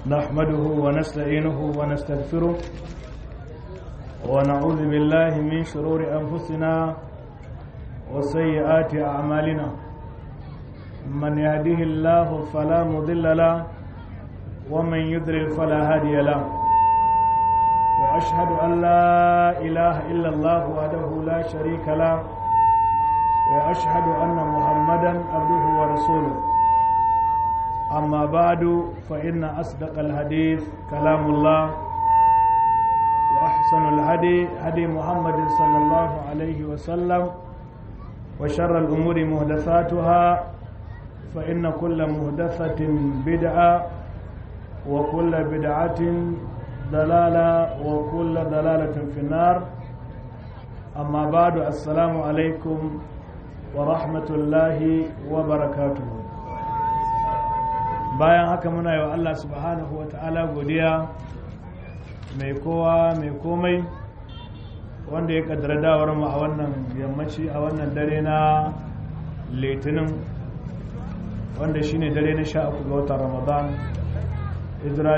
نحمده ونستعينه ونستغفره ونعوذ بالله من شرور أنفسنا وسيئات أعمالنا من يهده الله فلا مضل له ومن يضلل فلا هادي له وأشهد أن لا إله إلا الله وحده لا شريك له وأشهد أن محمدا عبده ورسوله أما بعد فإن أصدق الحديث كلام الله وأحسن الهدي هدي محمد صلى الله عليه وسلم وشر الأمور مهدثاتها فإن كل مهدثة بدعة وكل بدعة ضلالة وكل ضلالة في النار أما بعد السلام عليكم ورحمة الله وبركاته bayan haka muna yi wa Allah subhanahu wa ta'ala godiya mai kowa mai komai wanda ya kaddara dawar mu a wannan yammaci a wannan dare na litinin wanda shine dare na sha uku ga watan ramadan hijira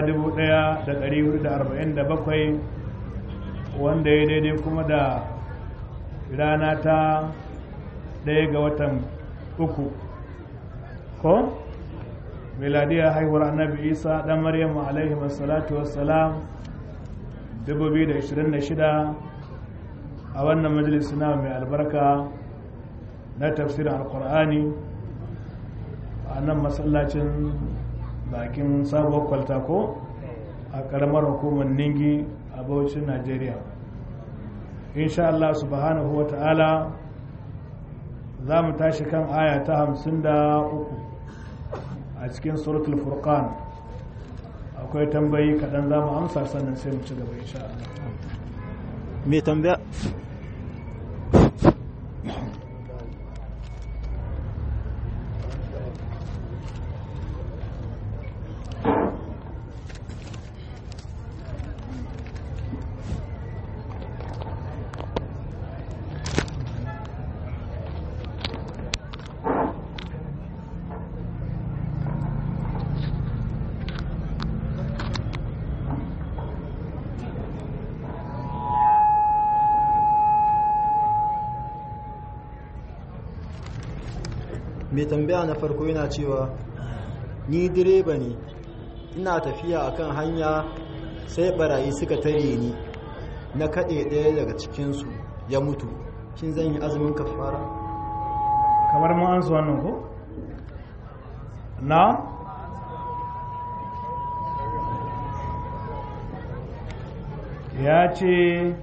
1447 wanda ya daidai kuma da rana ta ɗaya ga watan uku ko miladiyar haihuwar annabi isa ɗan maryamu alaihi wassalatu wassalam 2026 a wannan majalisi na mai albarka na tafsirin alkur'ani a nan masallacin bakin sabuwar kwalta ko a karamar hukumar ningi a bauchin najeriya insha Allah subhanahu wa ta'ala za mu tashi kan aya ta hamsin da uku a cikin suratul furqan akwai tambayi kaɗan za mu amsa sannan sai mu ci gaba insha Allah mai tambaya mai tambaya na farko yana cewa ni direba ne ina tafiya akan hanya sai barayi suka tare ni na kaɗe ɗaya daga cikinsu ya mutu shin zan yi azumin kafara kamar mun an su wannan ko na ya ce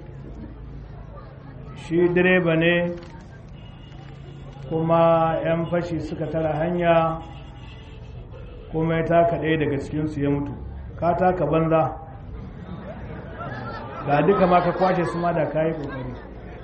shi direba ne kuma 'yan fashi suka tara hanya kuma ya taka ɗaya daga cikinsu ya mutu ka taka banza ga duka ma ka kwashe su ma da ka yi ƙoƙari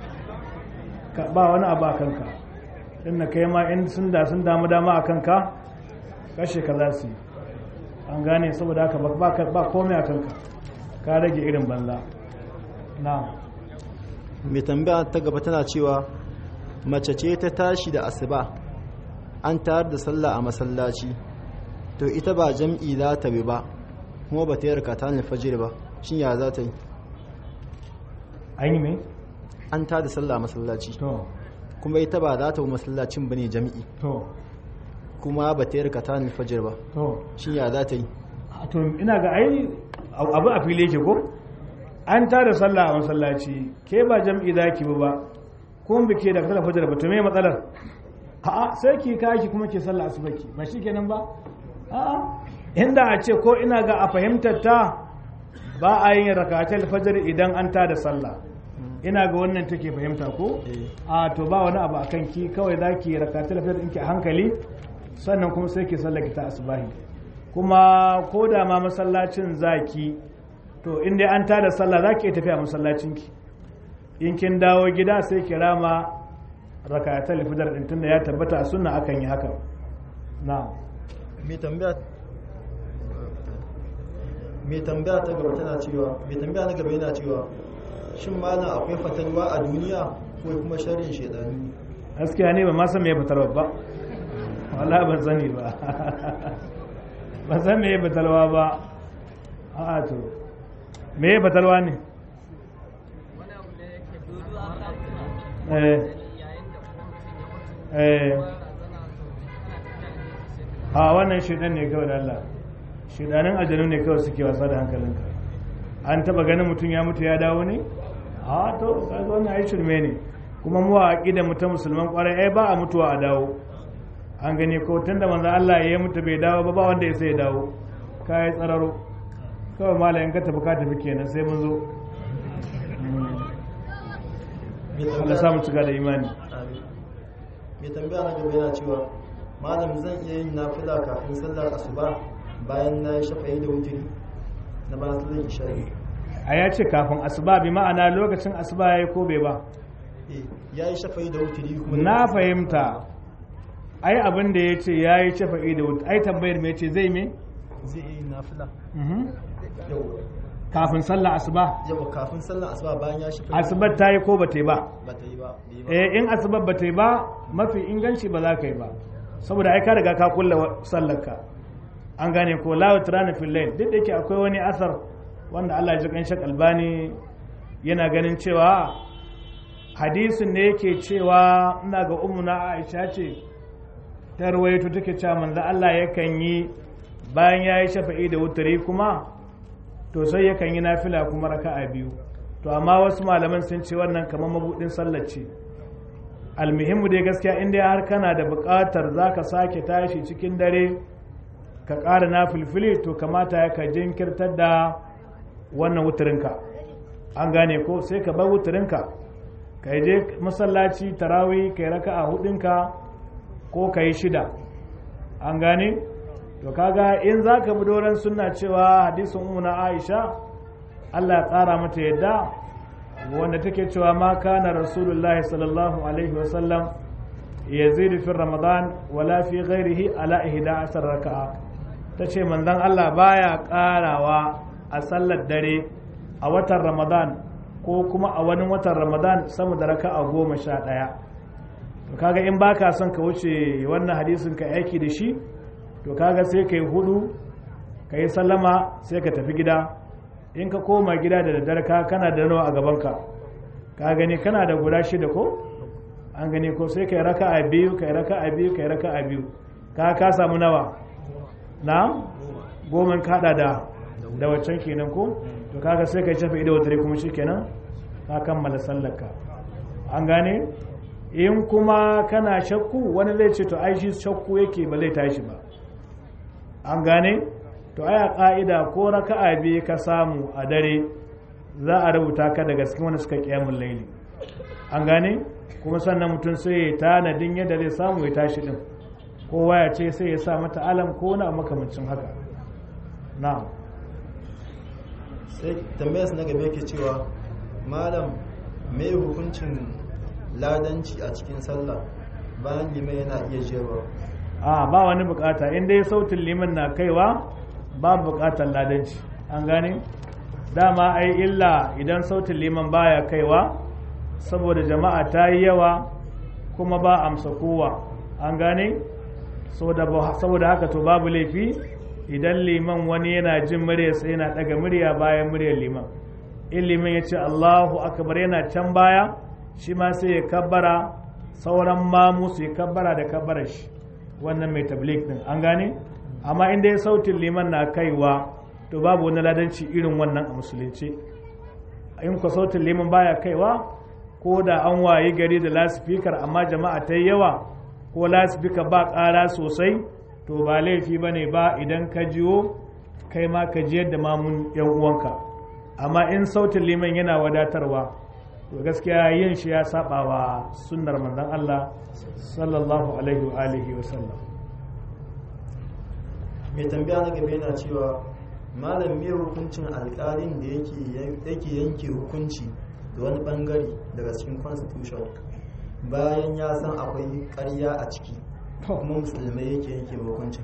ba wani abu a kanka inda kai ma in sun da sun damu dama a kanka kashe ka za su yi an gane saboda haka ba komai a kanka ka rage irin banza na mai tambaya ta gaba tana cewa mace ce ta tashi da asuba an tayar da sallah a masallaci to ita ba jam'i za ta bi ba kuma ba ta yi rakata ne fajir ba shin ya za ta yi an yi mai an ta da sallah a masallaci to kuma ita ba za ta bi masallacin ba ne jam'i to kuma ba ta yi rakata ne fajir ba to shin ya za ta yi to ina ga ai abu a fili yake ko an ta da sallah a masallaci ke ba jam'i za ki bi ba kun bike da kasar fajar ba to me matsalar a'a sai ki kaki kuma ke sallah asubaki ba shi kenan ba a'a inda a ce ko ina ga a fahimtar ta ba a yin rakatul fajar idan an ta da sallah ina ga wannan take fahimta ko a to ba wani abu akan ki kawai zaki rakatul fajar ɗinki a hankali sannan kuma sai ki sallah ki ta asubahi kuma ko da ma masallacin zaki to inda an ta da sallah zaki iya tafiya masallacin ki in kin dawo gida sai ki rama rakatul fajar din tunda ya tabbata a sunna akan yi haka na'am mai tambaya mai tambaya ta gaba tana cewa mai tambaya na gaba yana cewa shin malam akwai fatalwa a duniya ko kuma sharrin shedani gaskiya ne ba ma san me fitarwa ba wala ban sani ba ban san me fitarwa ba a to me ya fatalwa ne eh eh a wannan shidan ne kawai da Allah shidanin aljanu ne kawai suke wasa da hankalinka an taba ganin mutum ya mutu ya dawo ne a to kaga wannan ai shirme ne kuma mu a aqida mu ta musulman kwarai ai ba a mutuwa a dawo an gani ko tunda manzo Allah ya mutu bai dawo ba ba wanda ya sai ya dawo kai tsararo kawai malayin ka tafi ka tafi kenan sai mun zo Allah samu cika da imani mai tambaya na gaba yana cewa malam zan iya yin nafila kafin sallar asuba bayan na yi shafa'i da wuturi na bayan sallar isha'i a ya ce kafin asuba bi ma'ana lokacin asuba ya yi ko bai ba ya yi shafa'i da wuturi kuma na fahimta ai abin da ya ce ya yi shafa'i da wuturi ai tambayar mai ce zai me zai iya yin nafila Mhm. yau kafin sallah asuba yau kafin sallar asuba bayan ya shafa'i asubar ta yi ko ba ta yi ba ba ta yi ba bai yi ba eh in asubar ba ta yi ba mafi inganci ba za ka yi ba saboda ai ka riga ka kulla sallarka an gane ko la yutrana fil layl duk da yake akwai wani asar wanda Allah ya ji kan shak albani yana ganin cewa hadisin ne yake cewa ina ga ummuna Aisha ce ta rawaito take cewa manzo Allah yakan yi bayan ya yi shafa'i da wutari kuma to sai yakan yi nafila kuma raka'a biyu to amma wasu malaman sun ce wannan kamar mabudin sallar ce almuhimmu dai gaskiya in dai har kana da buƙatar za ka sake tashi cikin dare ka ƙara na filfili to kamata ya ka jinkirtar da wannan wutarinka an gane ko sai ka bar wutarinka ka je masallaci tarawih ka yi raka a hudunka ko ka yi shida an gane to kaga in za ka bi doron suna cewa hadisin umuna aisha allah ya ƙara mata yadda wanda take cewa ma kana rasulullahi sallallahu alaihi wasallam yazidu fi ramadan wala fi ghairihi ala ihda asar raka'a tace manzon Allah baya karawa a sallar dare a watan ramadan ko kuma a wani watan ramadan sama da raka'a goma sha ɗaya to kaga in baka son ka wuce wannan hadisin ka aiki da shi to kaga sai ka yi hudu ka yi sallama sai ka tafi gida in ka koma gida da daddare ka kana da nawa a gabanka ka gani kana da guda shida ko an gani ko sai kai raka a biyu kai raka a biyu kai raka a biyu ka ka samu nawa na goma ka hada da da waccan kenan ko to kaga sai kai shafa ido wata kuma shikenan ka kammala sallarka an gane in kuma kana shakku wani zai ce to ai shi shakku yake ba zai tashi ba an gane to aya ka'ida ko raka'a biyu ka samu a dare za a rubuta ka daga cikin wanda suka kiyamun laili an gane kuma sannan mutum sai ya tanadin yadda zai samu ya tashi din kowa ya ce sai ya sa mata alam ko na makamancin haka na'am sai tambayar na gaba yake cewa malam me hukuncin ladanci a cikin sallah bayan liman yana iya jewa a ba wani bukata in dai sautin liman na kaiwa ba bukatar ladanci an gane dama ai illa idan sautin liman baya kaiwa saboda jama'a ta yi yawa kuma ba amsa kowa an gane saboda haka to babu laifi idan liman wani yana jin muryarsa yana daga murya bayan muryar liman in liman ya ce allahu akbar yana can baya shi ma sai ya kabbara sauran mamu su ya kabbara da kabbarar shi wannan mai tablik din an gane amma inda ya sautin liman na kaiwa to babu wani ladanci irin wannan a musulunci in ku sautin liman baya kaiwa ko da an wayi gari da lasifikar amma jama'a ta yawa ko lasifika ba ƙara sosai to ba laifi ba ne ba idan ka jiyo kai ma ka jiyar da mamun yan uwanka amma in sautin liman yana wadatarwa to gaskiya yin shi ya saba wa sunnar manzon Allah sallallahu alaihi wa alihi wa sallam mai tambaya na gaba yana cewa malam me hukuncin alkalin da yake yanke hukunci da wani bangare daga cikin constitution bayan ya san akwai karya a ciki kuma musulmai yake yanke hukuncin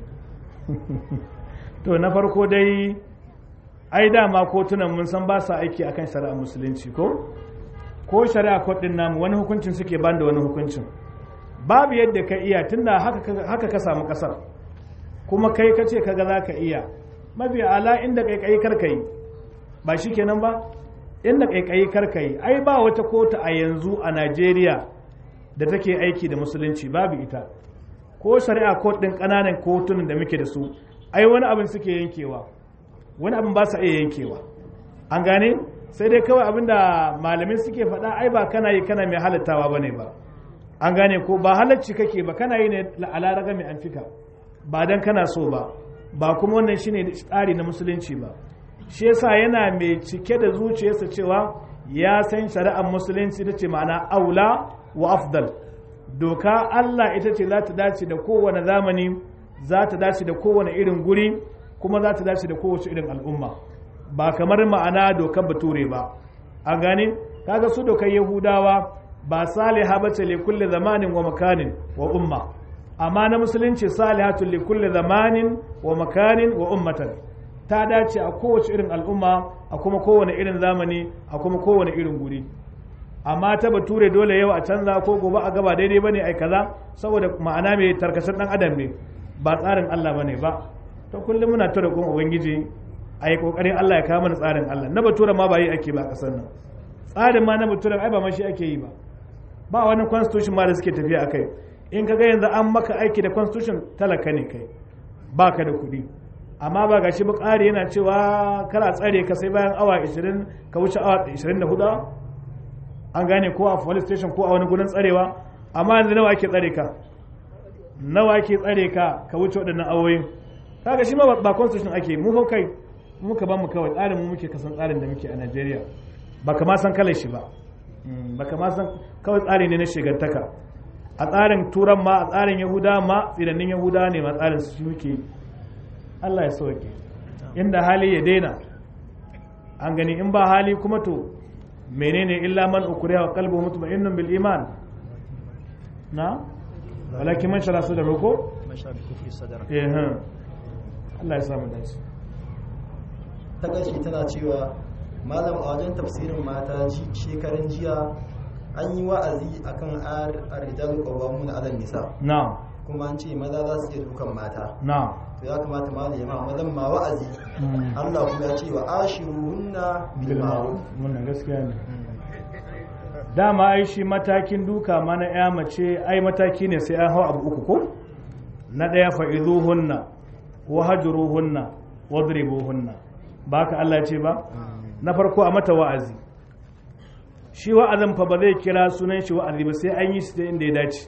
to na farko dai ai dama kotunan mun san ba sa aiki akan shari'a musulunci ko ko shari'a kodin namu wani hukuncin suke ban da wani hukuncin babu yadda ka iya tunda haka ka samu kasar kuma kai ka ce kaga za ka iya mafi ala inda kaikayi karkayi ba shi kenan ba inda kaikayi karkayi ai ba wata kota a yanzu a Najeriya da take aiki da musulunci babu ita ko shari'a court din kananan kotunan da muke da su ai wani abin suke yankewa wani abin ba sa iya yankewa an gane sai dai kawai abin da malamin suke faɗa ai ba kana yi kana mai halattawa bane ba an gane ko ba halacci kake ba kana yi ne ala raga mai anfika ba dan kana so ba ba kuma wannan shine tsari na musulunci ba shi yasa yana mai cike da zuciyarsa cewa ya san shari'ar musulunci ta ce ma'ana aula wa afdal doka Allah ita ce za ta dace da kowane zamani za ta dace da kowane irin guri kuma za ta dace da kowace irin al'umma ba kamar ma'ana dokar bature ba an gane kaga su dokar yahudawa ba saliha ba ce kulle zamanin wa makanin wa umma amma na musulunci salihatun li kulle zamanin wa makanin wa ummatan ta dace a kowace irin al'umma a kuma kowane irin zamani a kuma kowane irin guri amma ta bature dole yau a canza ko gobe a gaba daidai bane ai kaza saboda ma'ana mai tarkacen dan adam ne ba tsarin Allah bane ba to kullum muna tura kun ubangiji a yi kokarin Allah ya kawo mana tsarin Allah na bature ma ba yi ake ba kasar nan tsarin ma na bature ai ba ma shi ake yi ba ba wani constitution ma da suke tafiya akai in kaga yanzu an maka aiki da constitution talaka ne kai baka da kuɗi amma ba gashi ba ƙari yana cewa kana tsare ka sai bayan awa 20 ka wuce awa 24 an gane ko a police station ko a wani gudun tsarewa amma yanzu nawa ake tsare ka nawa ake tsare ka ka wuce waɗannan awoyin kaga shi ma ba constitution ake mu hau kai muka ba mu kawai tsarin mu muke kasan tsarin da muke a Najeriya ba ka ma san kalar shi ba ba ka ma san kawai tsari ne na shigantaka a tsarin turan ma a tsarin yahuda ma tsirannin yahuda ne ma tsarin su muke Allah ya sauke inda hali ya daina an gani in ba hali kuma to menene illa man ukriha wa qalbuhu mutma'innun bil iman na walakin man shara su da roko eh Allah ya samu dace ta gashi tana cewa malam a wajen tafsirin mata shekarun jiya an yi wa'azi akan ar-rijalu qawwamuna 'ala nisa na'am kuma an ce maza za su iya dukan mata na'am to ya kamata malam ya ma mazan ma wa'azi Allah kuma ya ce wa ashiruhunna bil ma'ruf wannan gaskiya ne dama ai shi matakin duka ma na ya mace ai mataki ne sai an hau abu uku ko na ɗaya fa'izuhunna wa hajruhunna wadribuhunna ba ka Allah ce ba na farko a mata wa'azi shi wa'azin fa ba zai kira sunan shi wa'azi ba sai an yi shi inda ya dace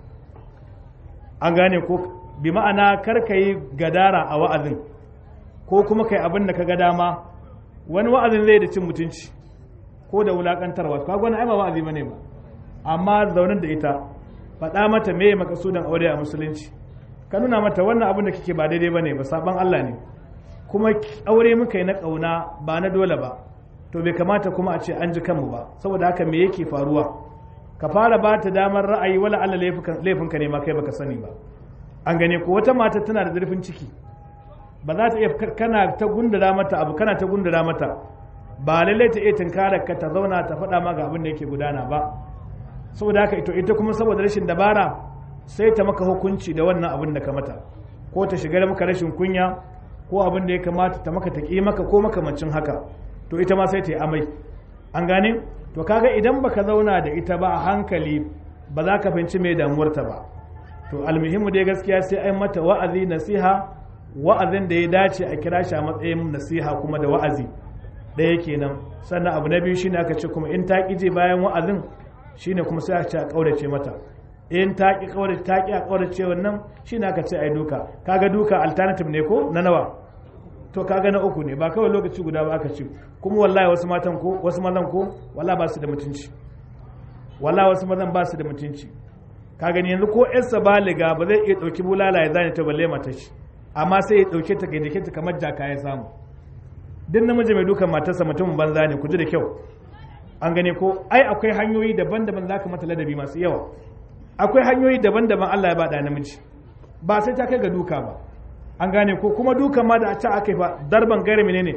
an gane ko bi ma'ana kar ka yi gadara a wa'azin ko kuma kai abin da ka ga dama wani wa'azin zai da cin mutunci ko da wulakantarwa ka gwana ai ba wa'azi bane ba amma zaunar da ita faɗa mata me makasudan aure a musulunci ka nuna mata wannan abin da kike ba daidai bane ba saban Allah ne kuma aure muka yi na ƙauna ba na dole ba to bai kamata kuma a ce an ji kanmu ba saboda haka me yake faruwa ka fara ba ta damar ra'ayi wala Allah laifinka ne ma kai baka sani ba an gane ko wata mata tana da zurfin ciki ba za ta iya kana ta gundura mata abu kana ta gundura mata ba lallai ta iya tunkarar ka ta zauna ta faɗa ma ga abin da yake gudana ba saboda haka ito ita kuma saboda rashin dabara sai ta maka hukunci da wannan abin da ka mata ko ta shiga maka rashin kunya ko abin da ya kamata ta maka ta ƙi maka ko makamancin haka to ita ma sai ta yi amai an gane to kaga idan baka zauna da ita ba a hankali ba za ka fahimci mai damuwarta ba to almuhimmu dai gaskiya sai ai mata wa'azi nasiha wa'azin da ya dace a kira shi a matsayin nasiha kuma da wa'azi ɗaya kenan sannan abu na biyu shine aka ce kuma in ta ƙije bayan wa'azin shine kuma sai aka ce a ƙaurace mata in ta ƙi ƙaurace ta ƙi a ƙaurace wannan shine aka ce ai duka kaga duka alternative ne ko na nawa to kaga na uku ne ba kawai lokaci guda ba aka ce kuma wallahi wasu matan ko wasu mazan ko wallahi ba su da mutunci wallahi wasu mazan ba su da mutunci ka gani yanzu ko yarsa baliga ba zai iya ɗauki bulala ya zane ta balle mata shi amma sai ya ɗauke ta gaidake ta kamar jaka ya samu duk namiji mai dukan matarsa mutumin banza ne ku ji da kyau an gane ko ai akwai hanyoyi daban-daban za ka mata ladabi masu yawa akwai hanyoyi daban-daban Allah ya bada namiji ba sai ta kai ga duka ba an gane ko kuma duka ma da a ci aka yi fa darban gare menene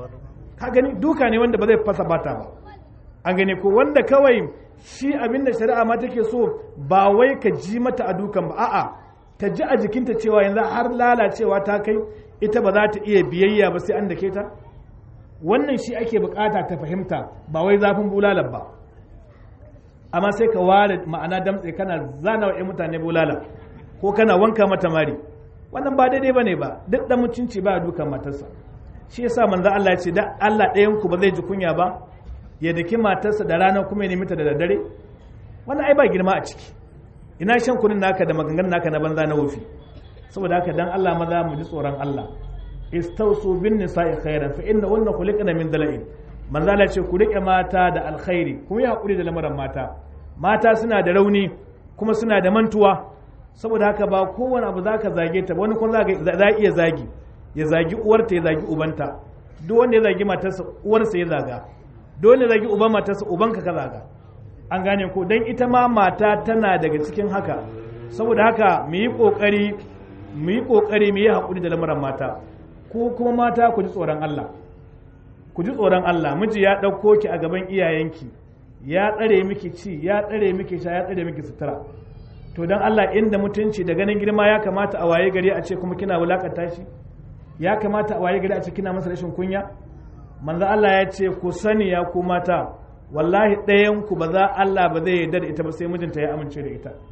ka gani duka ne wanda ba zai fasa bata ba an gane ko wanda kawai shi abin da shari'a ma take so ba wai ka ji mata a dukan ba a'a ta ji a jikinta cewa yanzu har lalacewa ta kai ita ba za ta iya biyayya ba sai an dake ta wannan shi ake bukata ta fahimta ba wai zafin bulalar ba amma sai ka ware ma'ana damtse kana zana wa 'yan mutane bulala ko kana wanka mata mari wannan ba daidai bane ba duk da mutunci ba dukan matarsa shi yasa manzo Allah ya ce da Allah ɗayan ku ba zai ji kunya ba ya daki matarsa da rana kuma ya nemi ta da daddare wannan ai ba girma a ciki ina shan kunin naka da maganganun naka na banza na wofi saboda haka dan Allah maza mu ji tsoron Allah istausu bin nisa'i khairan fa inna wannan khuliqna min dala'in manzo Allah ce ku rike mata da alkhairi kuma yi hakuri da lamarin mata mata suna da rauni kuma suna da mantuwa saboda haka ba kowane abu zaka zage ta wani kuma za iya zagi ya zagi uwarta ya zagi ubanta duk wanda ya zagi matarsa uwarsa ya zaga dole zagi uban matarsa ubanka ka zaga an gane ko dan ita ma mata tana daga cikin haka saboda haka mu yi kokari mu yi kokari mu yi hakuri da lamarin mata ko kuma mata ku ji tsoron Allah ku ji tsoron Allah miji ya ɗauko ki a gaban iyayenki ya tsare miki ci ya tsare miki sha ya tsare miki sutura to dan Allah inda mutunci da ganin girma ya kamata a waye gari a ce kuma kina wulakanta shi ya kamata a waye gari a ce kina masa rashin kunya manzo Allah ya ce ku sani ya ku mata wallahi ɗayan ku ba za Allah ba zai yarda da ita ba sai mijinta ya amince da ita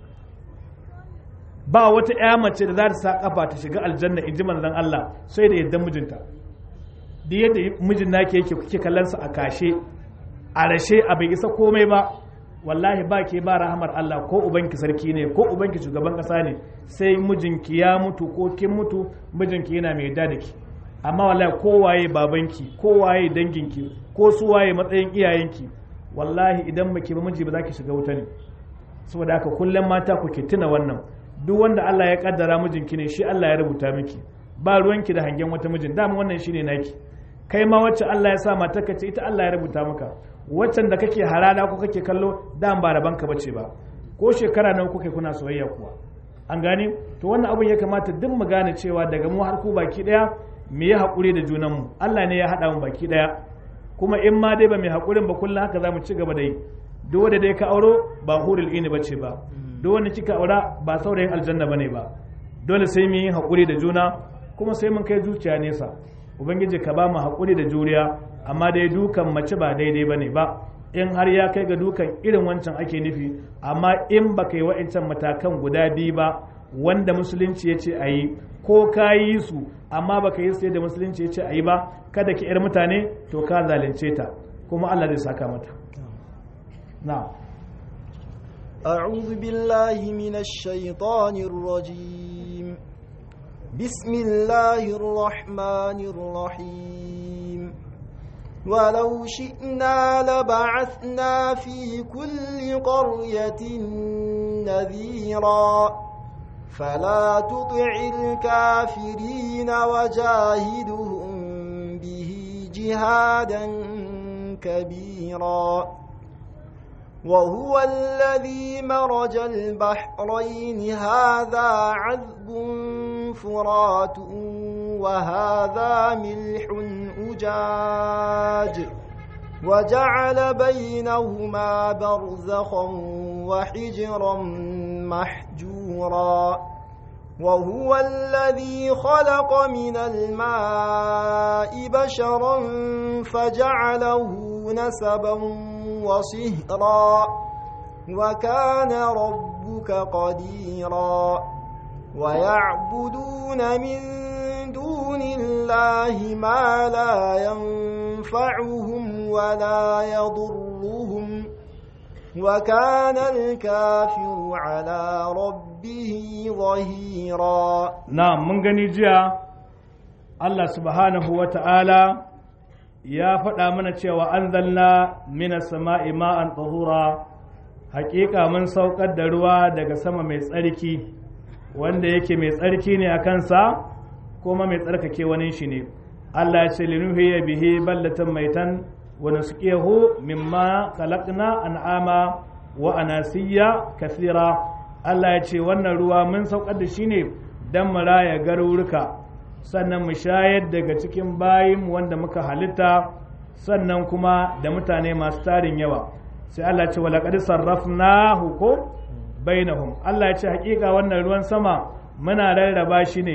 ba wata ƴa mace da za ta sa kafa ta shiga aljanna in ji manzon Allah sai da yardan mijinta da yadda mijin nake yake kuke kallon sa a kashe a rashe a bai isa komai ba wallahi ba ke ba rahamar Allah ko ubanki sarki ne ko ubanki shugaban kasa ne sai mijinki ya mutu ko kin mutu mijinki yana mai yarda da ki amma wallahi ko waye babanki ko waye danginki ko su waye matsayin iyayenki wallahi idan baki ba miji ba za ki shiga wuta ne saboda haka kullum mata ku ke tuna wannan duk wanda Allah ya kaddara mijinki ne shi Allah ya rubuta miki ba ruwanki da hangen wata mijin dama wannan shine naki kai ma wacce Allah ya sa matarka ce ita Allah ya rubuta maka waccan da kake harada ko kake kallo dan ba rabanka bace ba ko shekara nawa kuke kuna soyayya kuwa an gane to wannan abun ya kamata duk mu gane cewa daga mu har ku baki daya mu yi hakuri da junan mu Allah ne ya hada mu baki daya kuma in ma dai ba mai hakurin ba kullum haka za mu ci gaba da yi duk wanda dai ka auro ba hurul ini bace ba duk wanda kika aura ba saurayin aljanna bane ba dole sai mu yi hakuri da juna kuma sai mun kai zuciya nesa ubangiji ka ba mu haƙuri da juriya amma dai dukan mace ba daidai ba ne ba in har ya kai ga dukan irin wancan ake nufi amma in ba ka yi wa'incan matakan guda biyu ba wanda musulunci ya ce a yi ko ka yi su amma ba ka yi su da musulunci ya ce a yi ba kada ki yar mutane to ka zalunce ta kuma allah zai saka mata na أعوذ بالله من الشيطان الرجيم بسم الله الرحمن الرحيم ولو شئنا لبعثنا في كل قرية نذيرا فلا تطع الكافرين وجاهدهم به جهادا كبيرا وهو الذي مرج البحرين هذا عذب فرات وهذا ملح أجاج وجعل بينهما برزخا وحجرا محجورا وهو الذي خلق من الماء بشرا فجعله نسبا وصهرا وكان ربك قديرا ويعبدون من دون الله ما لا ينفعهم ولا يضرهم وكان الكافر على ربه ظهيرا نعم من gani jiya Allah subhanahu wa ta'ala ya faɗa mana cewa an zalna mina sama'i ma'an tsahura hakika mun saukar da ruwa daga sama mai tsarki wanda yake mai tsarki ne a kansa kuma mai tsarkake wani shi ne Allah ya ce linuhiya bihi ballatan maitan wa nusqihu mimma khalaqna an'ama wa anasiya kathira Allah ya ce wannan ruwa mun saukar da shi ne dan mu raya garuruka sannan mu shayar daga cikin bayin wanda muka halitta sannan kuma da mutane masu tarin yawa sai Allah ya ce wa laqad sarrafnahu ko bainahum Allah ya ce hakika wannan ruwan sama muna rarraba shi ne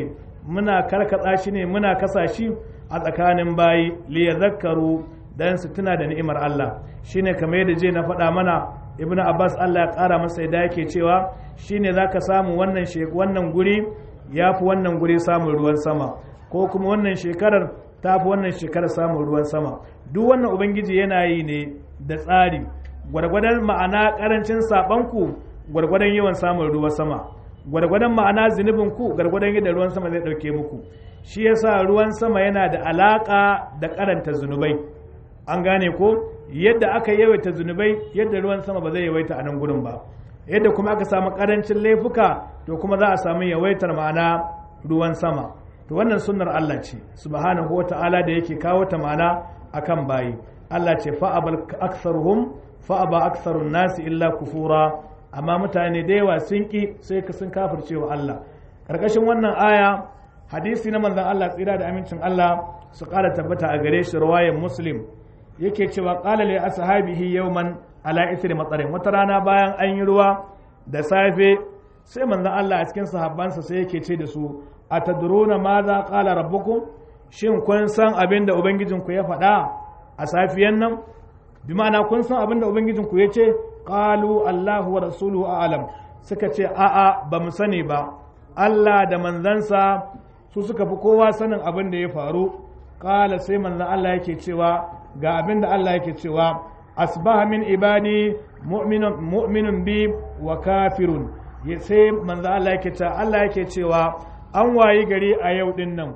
muna karkatsa shi ne muna kasa shi a tsakanin bayi li yadhakkaru dan su tuna da ni'imar Allah shine kamar yadda je na faɗa mana ibnu abbas Allah ya ƙara masa yadda yake cewa shine zaka samu wannan wannan guri yafi wannan guri samun ruwan sama ko kuma wannan shekarar ta fi wannan shekarar samun ruwan sama duk wannan ubangiji yana yi ne da tsari gwargwadon ma'ana karancin saɓanku gwargwadon yawan samun ruwan sama gwargwadon ma'ana zunubinku gwargwadon yadda ruwan sama zai ɗauke muku shi yasa ruwan sama yana da alaƙa da karanta zunubai an gane ko yadda aka yawaita zunubai yadda ruwan sama ba zai yawaita a nan gudun ba yadda kuma aka samu karancin laifuka to kuma za a samu yawaitar ma'ana ruwan sama to wannan sunnar Allah ce subhanahu wata'ala da yake kawo ta ma'ana akan bayi Allah ce fa'abal aktsaruhum fa'aba aktsarun nasi illa kufura amma mutane da yawa sun ki sai ka sun kafirce wa Allah karkashin wannan aya hadisi na manzon Allah tsira da amincin Allah su ƙara tabbata a gare shi riwayar muslim yake cewa qala li ashabihi yawman ala ithri matsarin wata rana bayan an yi ruwa da safe sai manzon Allah a cikin sahabbansa sai yake ce da su atadruna ma za qala rabbukum shin kun san abin da ubangijinku ya faɗa a safiyan nan bi ma'ana kun san abin da ubangijinku ya ce qalu Allahu wa rasuluhu a'lam suka ce a'a ba mu sani ba Allah da manzansa su suka fi kowa sanin abin da ya faru qala sai manzon Allah yake cewa ga abin da Allah yake cewa asbaha min ibadi mu'minun mu'minun bi wa kafirun sai manzon Allah yake cewa Allah yake cewa an wayi gari a yau din nan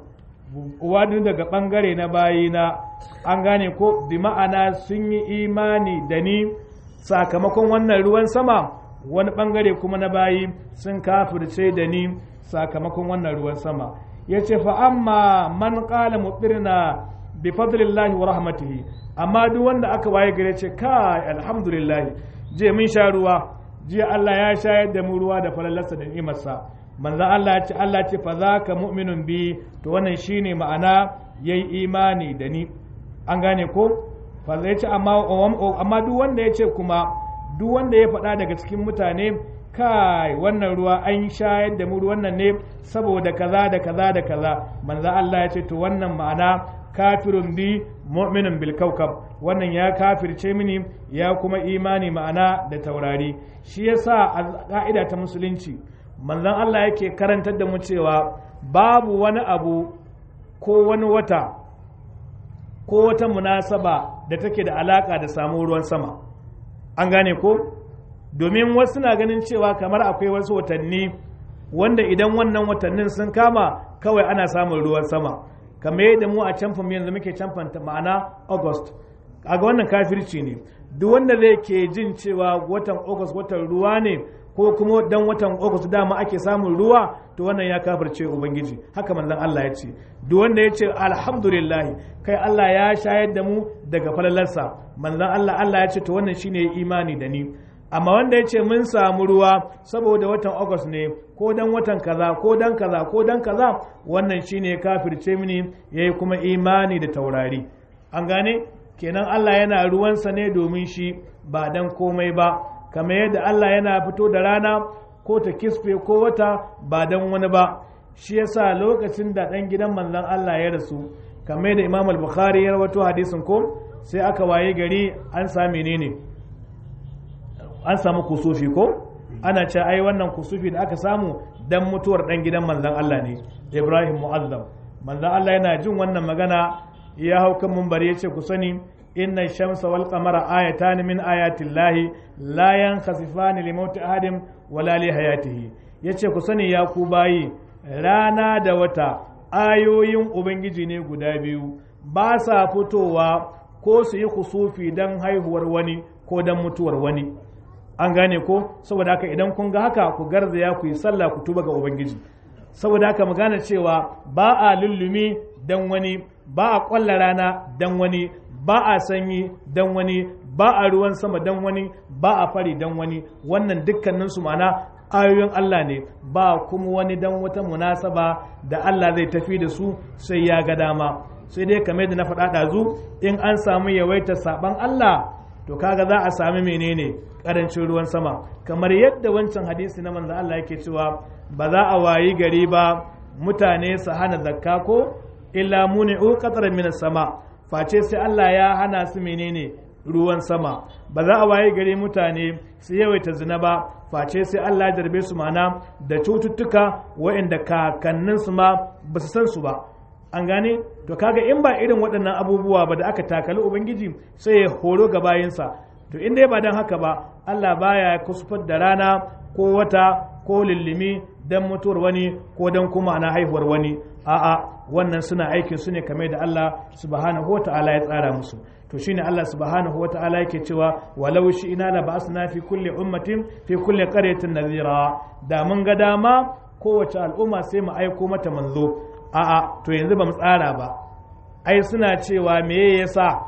wani daga bangare na bayina an gane ko bi ma'ana sun yi imani da ni sakamakon wannan ruwan sama wani bangare kuma na bayi sun kafirce da ni sakamakon wannan ruwan sama ya ce fa amma man qala mutirna bi fadlillahi wa rahmatihi amma duk wanda aka waye gare ce kai alhamdulillah je mun sha ruwa jiya Allah ya shayar da mu ruwa da falalarsa da ni'imarsa manzo Allah ya ce Allah ce fa zaka mu'minun bi to wannan shine ma'ana yayi imani da ni an gane ko fa zai ce amma amma duk wanda ya ce kuma duk wanda ya faɗa daga cikin mutane kai wannan ruwa an shayar da mu wannan ne saboda kaza da kaza da kaza manzo Allah ya ce to wannan ma'ana kafirun bi mu'minun bil kaukab wannan ya kafirce mini ya kuma imani ma'ana da taurari shi yasa a ka'ida ta musulunci manzon Allah yake karantar da mu cewa babu wani abu ko wani wata ko wata munasaba da take da alaka da samun ruwan sama an gane ko domin wasu na ganin cewa kamar akwai wasu watanni wanda idan wannan watannin sun kama kawai ana samun ruwan sama kamar yadda mu a camfan yanzu muke camfanta ma'ana august ga wannan kafirci ne duk wanda zai ke jin cewa watan august watan ruwa ne ko kuma dan watan august dama ake samun ruwa to wannan ya kafirce ubangiji haka manzon Allah ya ce duk wanda ya ce alhamdulillah kai Allah ya shayar da mu daga falalarsa manzon Allah Allah ya ce to wannan shine imani da ni amma wanda ya ce mun samu ruwa saboda watan august ne ko dan watan kaza ko dan kaza ko dan kaza wannan shine kafirce mini yayi kuma imani da taurari an gane kenan Allah yana ruwansa ne domin shi ba dan komai ba kamar yadda Allah yana fito da rana ko ta kisfe ko wata ba dan wani ba shi yasa lokacin da dan gidan manzon Allah ya rasu kamar yadda Imam al-Bukhari ya rawaito hadisin ko sai aka waye gari an sami ne ne an samu kusufi ko ana ce ai wannan kusufi da aka samu dan mutuwar dan gidan manzon Allah ne Ibrahim Mu'azzam manzon Allah yana jin wannan magana ya hau kan munbari ya ce ku sani inna shamsa wal qamara ayatan min ayatin lahi la yankhasifani li mauti ahadin wala li hayatihi yace ku sani ya ku bayi rana da wata ayoyin ubangiji ne guda biyu ba sa fitowa ko su yi kusufi don haihuwar wani ko don mutuwar wani an gane ko saboda haka idan kun ga haka ku garzaya ku yi sallah ku tuba ga ubangiji saboda haka mu gane cewa ba a lullumi dan wani ba a kwalla rana dan wani ba a sanyi dan wani ba a ruwan sama dan wani ba a fari dan wani wannan dukkanin su mana ayoyin Allah ne ba kuma wani dan wata munasaba da Allah zai tafi da su sai ya ga dama sai dai kamar da na faɗa ɗazu in an samu yawaitar saban Allah to kaga za a sami menene karancin ruwan sama kamar yadda wancan hadisi na manzo Allah yake cewa ba za a wayi gari ba mutane su hana zakka ko illa muni'u qatran min sama face sai Allah ya hana su menene ruwan sama ba za a waye gare mutane su yawaita zina ba face sai Allah ya jarbe su mana da cututtuka waɗanda kakannin su ma ba su san su ba an gane to kaga in ba irin waɗannan abubuwa ba da aka takali ubangiji sai ya horo ga bayinsa to in dai ba don haka ba Allah baya kusufar da rana ko wata ko lillimi don mutuwar wani ko don kuma ana haihuwar wani a'a wannan suna aikin su ne kame da Allah subhanahu wa ta'ala ya tsara musu to shine Allah subhanahu wa ta'ala yake cewa walau shi ina la ba'asna fi kulli ummatin fi kulli qaryatin nadhira da mun ga dama kowace al'umma sai mu aiko mata manzo a'a to yanzu ba mu tsara ba ai suna cewa me yasa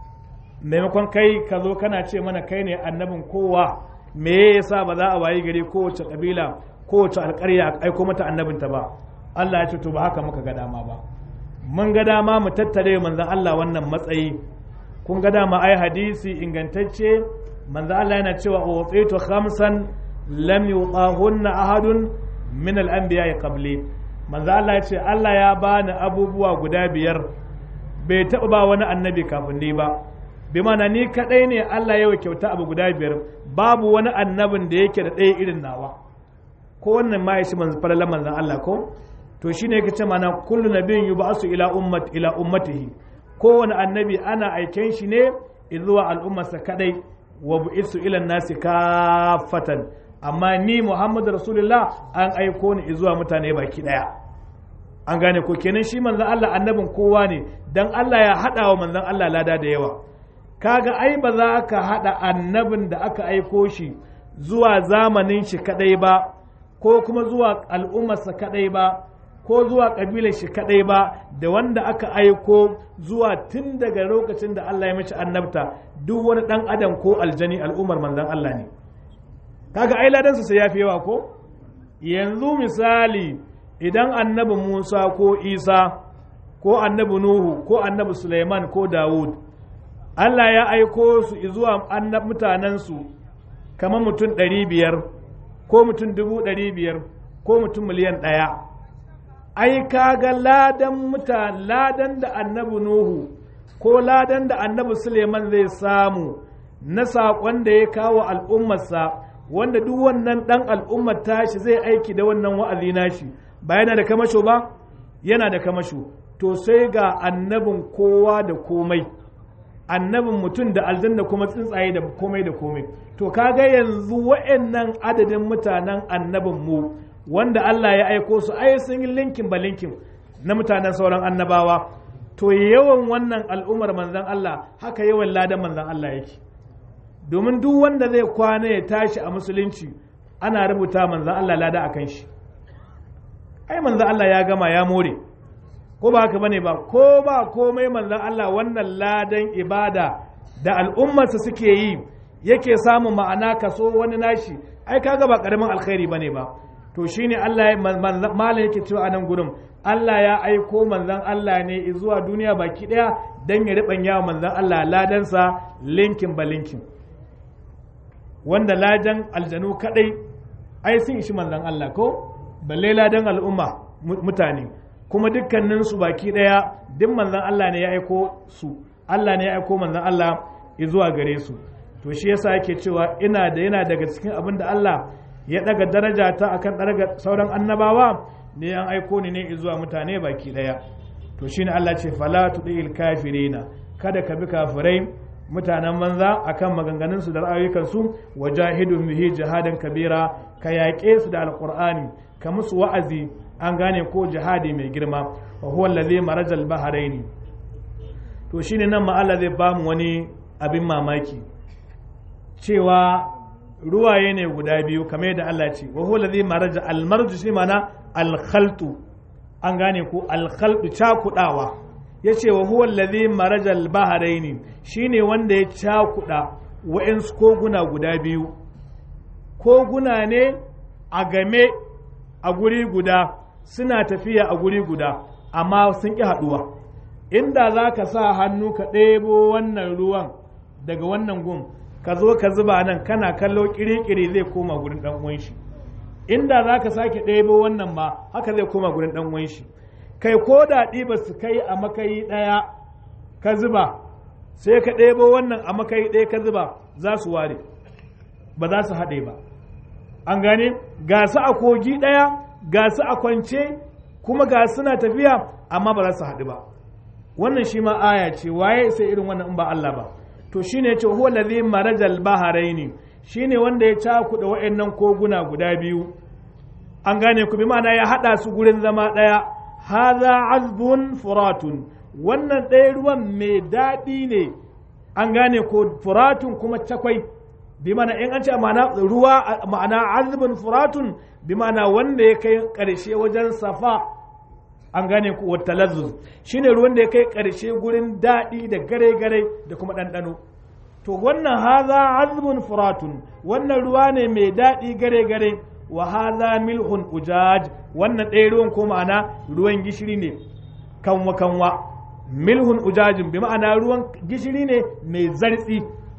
maimakon kai ka zo kana ce mana kai ne annabin kowa me yasa ba za a wayi gari kowace kabila kowace alƙarya a aiko mata annabinta ba Allah ya ce to ba haka muka ga dama ba mun ga dama mu tattare manzon Allah wannan matsayi kun ga dama ai hadisi ingantacce manzon Allah yana cewa utitu khamsan lam yutahunna ahadun min al-anbiya qabli manzon Allah ya ce Allah ya bani abubuwa guda biyar bai taɓa ba wani annabi kafin ni ba bi mana ni kadai ne Allah ya kyauta abu guda biyar babu wani annabin da yake da ɗaya irin nawa ko wannan ma ya shi manzo falalan manzon Allah ko to shine yake ce mana kullu nabiyyin yub'asu ila ummat ila ummatihi kowane annabi ana aiken shi ne zuwa al'ummarsa kadai wa bu'isu ila nasi kafatan amma ni Muhammadu Rasulullah an aiko ni zuwa mutane baki daya an gane ko kenan shi manzon Allah annabin kowa ne dan Allah ya hada wa manzon Allah lada da yawa kaga ai ba za ka haɗa annabin da aka aiko shi zuwa zamanin shi kadai ba ko kuma zuwa al'ummarsa kadai ba ko zuwa ƙabilar shi kadai ba da wanda aka aiko zuwa tun daga lokacin da Allah ya mace annabta duk wani ɗan adam ko aljani al'ummar manzon Allah ne kaga ai ladansa sai yafi yawa ko yanzu misali idan annabi Musa ko Isa ko annabi Nuhu ko annabi Suleiman ko Dawud Allah ya aiko su zuwa annab mutanensu kamar mutum ɗari biyar ko mutum dubu ɗari biyar ko mutum miliyan ɗaya ai kaga ladan muta ladan da annabi Nuhu ko ladan da annabi Suleiman zai samu na saƙon da ya kawo al'ummarsa wanda duk wannan ɗan al'ummar tashi zai aiki da wannan wa'azi nashi ba yana da kamasho ba yana da kamasho to sai ga annabin kowa da komai annabin mutum da aljanna kuma tsuntsaye da komai da komai to kaga yanzu wa'annan adadin mutanen annabin mu wanda Allah ya aiko su ai sun yi linkin ba linkin na mutanen sauran annabawa to yawan wannan al'ummar manzan Allah haka yawan ladan manzan Allah yake domin duk wanda zai kwana ya tashi a musulunci ana rubuta manzan Allah lada a kan shi ai manzan Allah ya gama ya more ko ba haka bane ba ko ba komai manzan Allah wannan ladan ibada da al'ummarsa suke yi yake samun ma'ana kaso wani nashi ai kaga ba karamin alkhairi bane ba to shine Allah ya malam yake cewa a nan gurin Allah ya aiko manzan Allah ne zuwa duniya baki daya dan ya ribanya manzan Allah ladansa linkin ba linkin wanda ladan aljanu kadai ai sun ishi manzan Allah ko balle ladan al'umma mutane kuma dukkanin su baki daya duk manzan Allah ne ya aiko su Allah ne ya aiko manzan Allah zuwa gare su to shi yasa yake cewa ina da yana daga cikin abin da Allah ya daga daraja ta akan daga sauran annabawa ne an aiko ni ne zuwa mutane baki daya to shine Allah ce fala tudil kafirina kada ka bi kafirai mutanen manza akan maganganun su da ra'ayoyin su wajahidun bihi jihadan kabira ka yaƙe su da alqur'ani ka musu wa'azi an gane ko jihadi mai girma wa huwa allazi marajal bahraini to shine nan ma Allah zai bamu wani abin mamaki cewa ruwaye ne guda biyu kamar yadda Allah ce wa huwa ladhi maraja al-marju shi mana al-khaltu an gane ko al-khaltu cakudawa yace wa huwa ladhi maraja al-bahraini shine wanda ya cakuda wa'ins koguna guda biyu koguna ne a game a guri guda suna tafiya a guri guda amma sun ƙi haɗuwa inda za ka sa hannu ka ɗebo wannan ruwan daga wannan gun ka zo ka zuba nan kana kallo kiri-kiri zai koma gurin dan uwan shi inda za ka sake ɗebo wannan ma haka zai koma gurin ɗan uwan shi kai ko da ɗiba su kai a makayi ɗaya ka zuba sai ka ɗebo wannan a makayi ɗaya ka zuba za su ware ba za su haɗe ba an gane ga su a kogi ɗaya ga su a kwance kuma ga suna tafiya amma ba za su haɗu ba wannan shi ma aya ce waye sai irin wannan in ba Allah ba to shine ya ce huwa allazi marajal baharaini shine wanda ya cakuɗa wa'annan koguna guda biyu an gane ku bi ma'ana ya haɗa su gurin zama ɗaya haza azbun furatun wannan ɗaya ruwan mai daɗi ne an gane ko furatun kuma cakwai bi ma'ana in an ce ma'ana ruwa ma'ana azbun furatun bi ma'ana wanda ya kai ƙarshe wajen safa an gane ku wata lazzuz shine ruwan da ya kai ƙarshe gurin daɗi da gare-gare da kuma ɗanɗano to wannan haza azbun furatun wannan ruwa ne mai daɗi gare-gare wa haza milhun ujaj wannan ɗaya ruwan ko ma'ana ruwan gishiri ne kanwa kanwa milhun ujajin bi ma'ana ruwan gishiri ne mai zartsi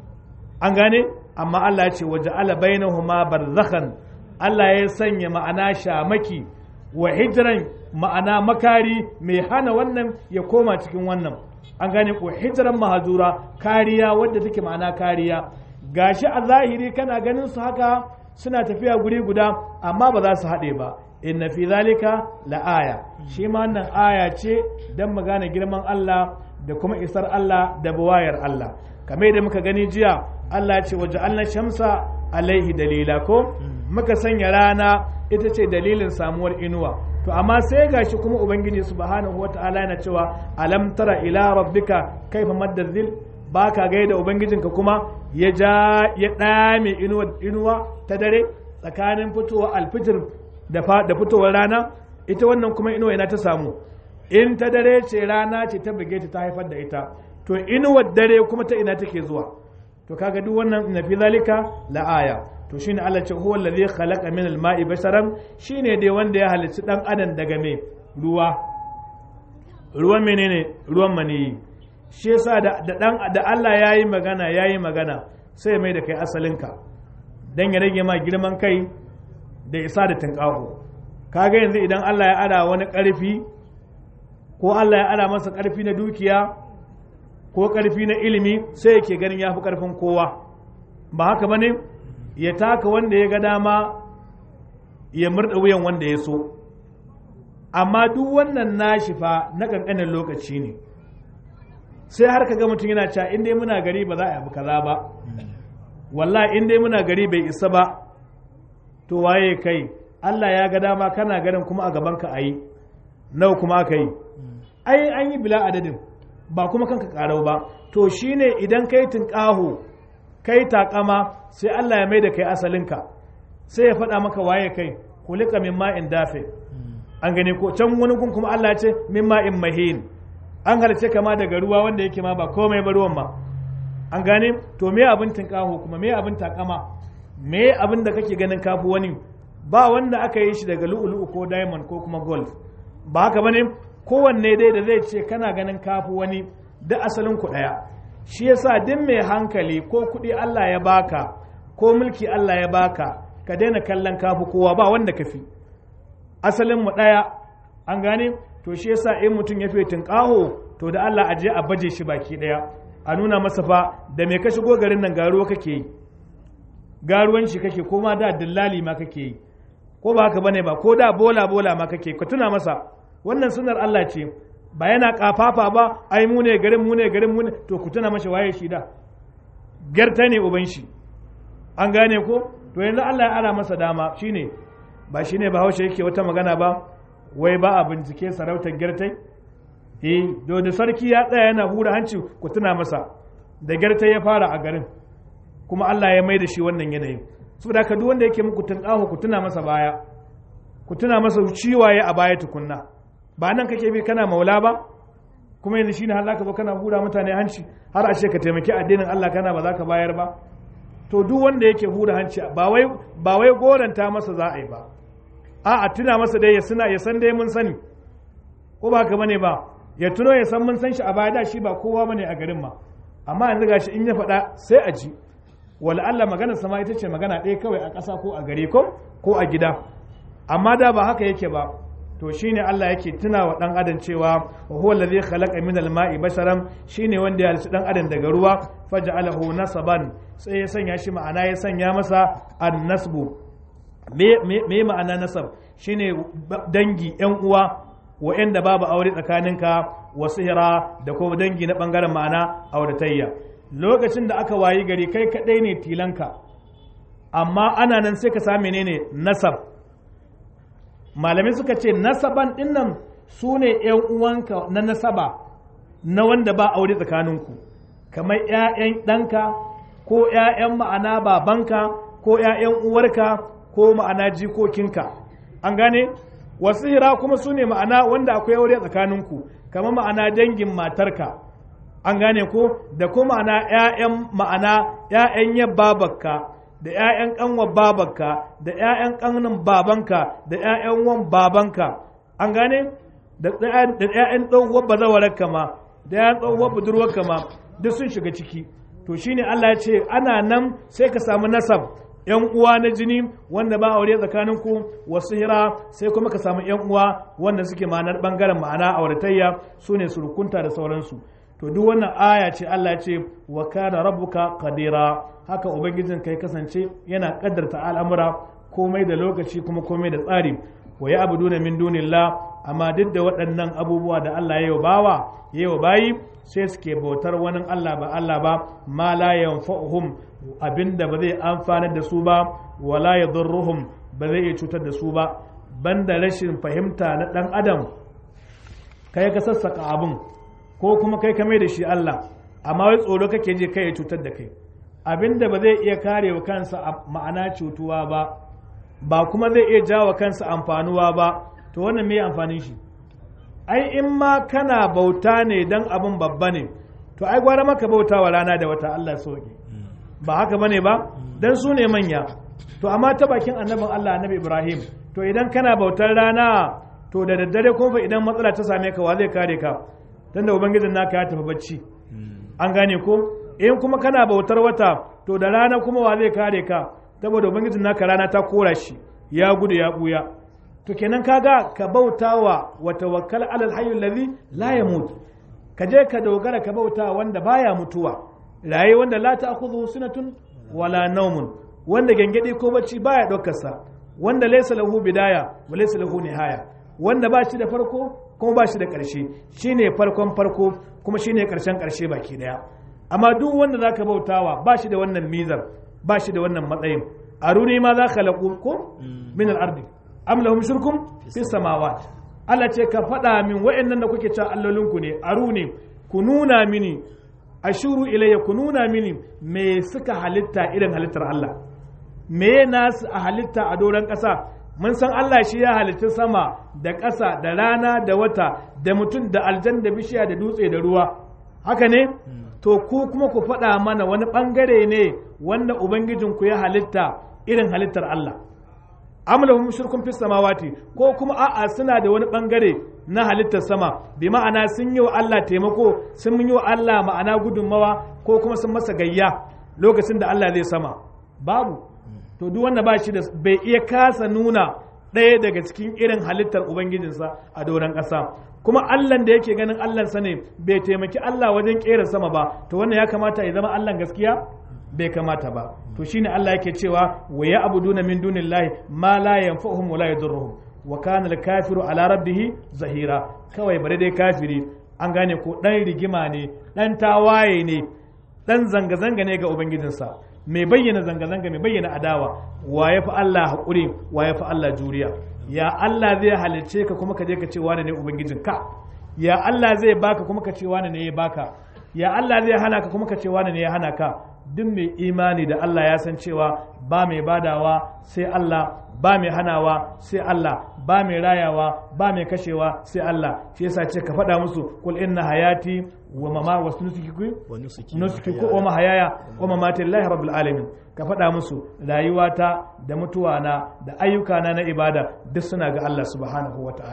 an gane amma Allah ya ce waje ala bainahuma barzakhan Allah ya sanya ma'ana shamaki wa hijran ma'ana makari mai hana wannan ya koma cikin wannan an gane ko hijran mahazura kariya wadda take ma'ana kariya gashi a zahiri kana ganin su haka suna tafiya guri guda amma ba za su haɗe ba inna fi zalika la'aya shi ma wannan aya ce don mu gane girman Allah da kuma isar Allah da buwayar Allah kamar da muka gani jiya Allah ce waje Allah shamsa alaihi dalila ko muka sanya rana ita ce dalilin samuwar inuwa to amma sai gashi kuma ubangiji subhanahu wata'ala yana cewa alam tara ila rabbika kaifa madda zil baka gaida ubangijinka kuma ya ja ya dame inuwa inuwa ta dare tsakanin fitowa alfijir da da fitowar rana ita wannan kuma inuwa ina ta samu in ta dare ce rana ce ta buge ta haifar da ita to inuwar dare kuma ta ina take zuwa to kaga duk wannan na fi zalika la aya to shine Allah ce huwa allazi khalaqa min al-ma'i basharan shine dai wanda ya halicci dan adam daga me ruwa ruwan menene ruwan maniyi shi yasa da dan da Allah yayi magana yayi magana sai mai da kai asalinka dan ya rage ma girman kai da isa da tinkaho kaga yanzu idan Allah ya ara wani karfi ko Allah ya ara masa karfi na dukiya ko karfi na ilimi sai yake ganin yafi karfin kowa ba haka bane ya taka wanda ya ga dama ya murda wuyan wanda ya so amma duk wannan nashi fa na kankanin lokaci ne sai har ka ga mutum yana cewa in dai muna gari ba za a yi kaza ba wallahi in dai muna gari bai isa ba to waye kai Allah ya ga dama kana garin kuma a gaban ka ayi nawa kuma aka yi ai an yi bila adadin ba kuma kanka karau ba to shine idan kai tinkaho kai takama sai Allah ya mai da kai asalinka sai ya faɗa maka waye kai kulika min ma'in dafe an gani ko can wani gun kuma Allah ya ce min ma'in mahin an halice kama daga ruwa wanda yake ma ba komai ba ruwan ma an gane to me abin tinkaho kuma me abin takama me abin da kake ganin kafu wani ba wanda aka yi shi daga lu'ulu'u ko diamond ko kuma gold ba haka bane kowanne dai da zai ce kana ganin kafu wani da asalin ku daya shi yasa duk mai hankali ko kuɗi Allah ya baka ko mulki Allah ya baka ka daina kallon kafu kowa ba wanda ka fi asalin mu ɗaya an gane to shi yasa in mutum ya fi tunƙaho to da Allah aje a baje shi baki ɗaya a nuna masa fa da me ka shigo garin nan garuwa kake yi garuwan shi kake ko ma da dillali ma kake yi ko ba haka bane ba ko da bola bola ma kake ka tuna masa wannan sunar Allah ce ba yana kafafa ba ai mu ne garin mu ne garin mu ne to ku tuna masa waye shi da garta ne uban shi an gane ko to yanzu Allah ya ara masa dama shine ba shine ba haushe yake wata magana ba wai ba a bincike sarautar gartai eh do da sarki ya tsaya yana hura hanci ku tuna masa da gartai ya fara a garin kuma Allah ya mai da shi wannan yanayin saboda haka duk wanda yake muku tunƙaho ku tuna masa baya ku tuna masa ciwaye a baya tukunna ba nan kake bi kana maula ba kuma yanzu shine har zaka zo kana hura mutane hanci har ashe ka taimaki addinin Allah kana ba za ka bayar ba to duk wanda yake hura hanci ba wai ba wai goranta masa za a yi ba a a tuna masa dai ya suna ya san dai mun sani ko ba haka bane ba ya tuno ya san mun san shi a baya da shi ba kowa bane a garin ma amma yanzu gashi in ya faɗa sai a ji wala Allah maganar sama ita ce magana ɗaya kawai a ƙasa ko a gari ko ko a gida amma da ba haka yake ba to shine Allah yake tuna wa dan adam cewa wa huwa allazi khalaqa min al-ma'i basharan shine wanda ya halitta dan adam daga ruwa faj'alahu nasaban sai ya sanya shi ma'ana ya sanya masa an-nasbu me me ma'ana nasab shine dangi yan uwa wa'anda babu aure tsakaninka wa sihira da kuma dangi na bangaren ma'ana auratayya lokacin da aka wayi gari kai kadai ne tilanka amma ana nan sai ka same menene nasab malamai suka ce nasaban dinnan su ne ‘yan uwanka na nasaba na wanda ba aure tsakaninku kamar ‘ya'yan ɗanka ko ‘ya'yan ma'ana babanka ko ‘ya'yan uwarka ko ma'ana jikokinka an gane wasu hira kuma su ne ma'ana wanda akwai aure tsakaninku kamar ma'ana dangin matarka an gane ko da kuma ma'ana ‘ya'yan ma'ana ‘ya'yan yabbabarka da ‘ya'yan ƙanwar babanka da ‘ya'yan ƙanin babanka da ‘ya'yan wan babanka an gane da ‘ya'yan tsohuwar bazawararka ma da ‘ya'yan tsohuwar budurwarka ma duk sun shiga ciki to shine Allah ya ce ana nan sai ka samu nasab ‘yan uwa na jini wanda ba aure tsakaninku wasu hira sai kuma ka samu ‘yan uwa wanda suke ma'anar ɓangaren ma'ana auratayya su ne surukunta da sauransu to duk wannan aya ce Allah ya ce wa kana rabbuka qadira haka ubangijin kai kasance yana kaddarta al'amura komai da lokaci kuma komai da tsari wa ya abuduna min dunillah amma duk da waɗannan abubuwa da Allah ya yi bawa ya yi bayi sai suke bautar wani Allah ba Allah ba ma la yanfa'uhum abinda ba zai amfanar da su ba wala yadurruhum ba zai iya cutar da su ba banda rashin fahimta na ɗan adam kai ka sassaka abin ko kuma kai ka mai da shi Allah amma wai tsoro kake je kai ya cutar da kai abinda ba zai iya kare wa kansa ma'ana cutuwa ba ba kuma zai iya jawo kansa amfanuwa ba to wannan me amfanin shi ai in ma kana bauta ne dan abin babba ne to ai gwara maka bauta wa rana da wata Allah soke ba haka bane ba dan su ne manya to amma ta bakin annabin Allah annabi Ibrahim to idan kana bautar rana to da daddare kuma idan matsala ta same ka wa zai kare ka tunda ubangijin naka ya tafi bacci an gane ko in kuma kana bautar wata to da rana kuma wa zai kare ka saboda ubangijin naka rana ta kora shi ya gudu ya buya to kenan kaga ka bautawa wa tawakkal alal hayyul ladhi la yamut ka je ka dogara ka bauta wanda baya mutuwa raye wanda la ta'khudhu sunatun wala nawmun wanda gangade ko bacci baya daukar sa wanda laysa lahu bidaya wa laysa lahu nihaya wanda ba shi da farko kuma ba shi da ƙarshe shine farkon farko kuma shine ƙarshen ƙarshe baki daya amma duk wanda zaka bautawa ba shi da wannan mizar ba shi da wannan matsayin aruni ma za khalaqu ko min al-ardi am lahum shirkum fi samawat Allah ce ka faɗa min wa'annan da kuke cewa allolinku ne aruni ku nuna mini ashuru ilayya ku nuna mini me suka halitta irin halittar Allah me nasu a halitta a doron ƙasa mun san Allah shi ya halitta sama da ƙasa da rana da wata da mutum da aljan da bishiya da dutse da ruwa haka ne to ku kuma ku faɗa mana wani ɓangare ne wanda ubangijinku ya halitta irin halittar Allah amlahum shirkun fis samawati ko kuma a'a suna da wani ɓangare na halittar sama bi ma'ana sun yi wa Allah taimako sun yi wa Allah ma'ana gudunmawa ko kuma sun masa gayya lokacin da Allah zai sama babu to duk wanda ba shi da bai iya kasa nuna ɗaya daga cikin irin halittar ubangijinsa a doron ƙasa kuma Allah da yake ganin Allah sa ne bai taimaki Allah wajen ƙera sama ba to wannan ya kamata ya zama Allah gaskiya bai kamata ba to shine Allah yake cewa wa ya abuduna min dunillahi ma la yanfa'uhum wa la yadurruhum wa kana al-kafiru ala rabbih zahira kawai bare dai kafiri an gane ko dan rigima ne dan tawaye ne dan zanga zanga ne ga ubangijinsa mai bayyana zanga-zanga mai bayyana adawa wa ya fi Allah haƙuri wa ya fi Allah juriya ya Allah zai halicce ka kuma ka je ka ce wane ne ubangijin ka ya Allah zai baka kuma ka ce wane ne ya baka ya Allah zai hana ka kuma ka ce wane ne ya hana ka duk mai imani da Allah ya san cewa ba mai badawa sai Allah ba mai hanawa sai Allah ba mai rayawa ba mai kashewa sai Allah shi yasa ce ka faɗa musu kul inna hayati wa mama wa nusuki nusuki ko wa mahayaya wa mamati lillahi rabbil alamin ka faɗa musu rayuwata da mutuwana da ayyukana na ibada duk suna ga Allah subhanahu wa ta'ala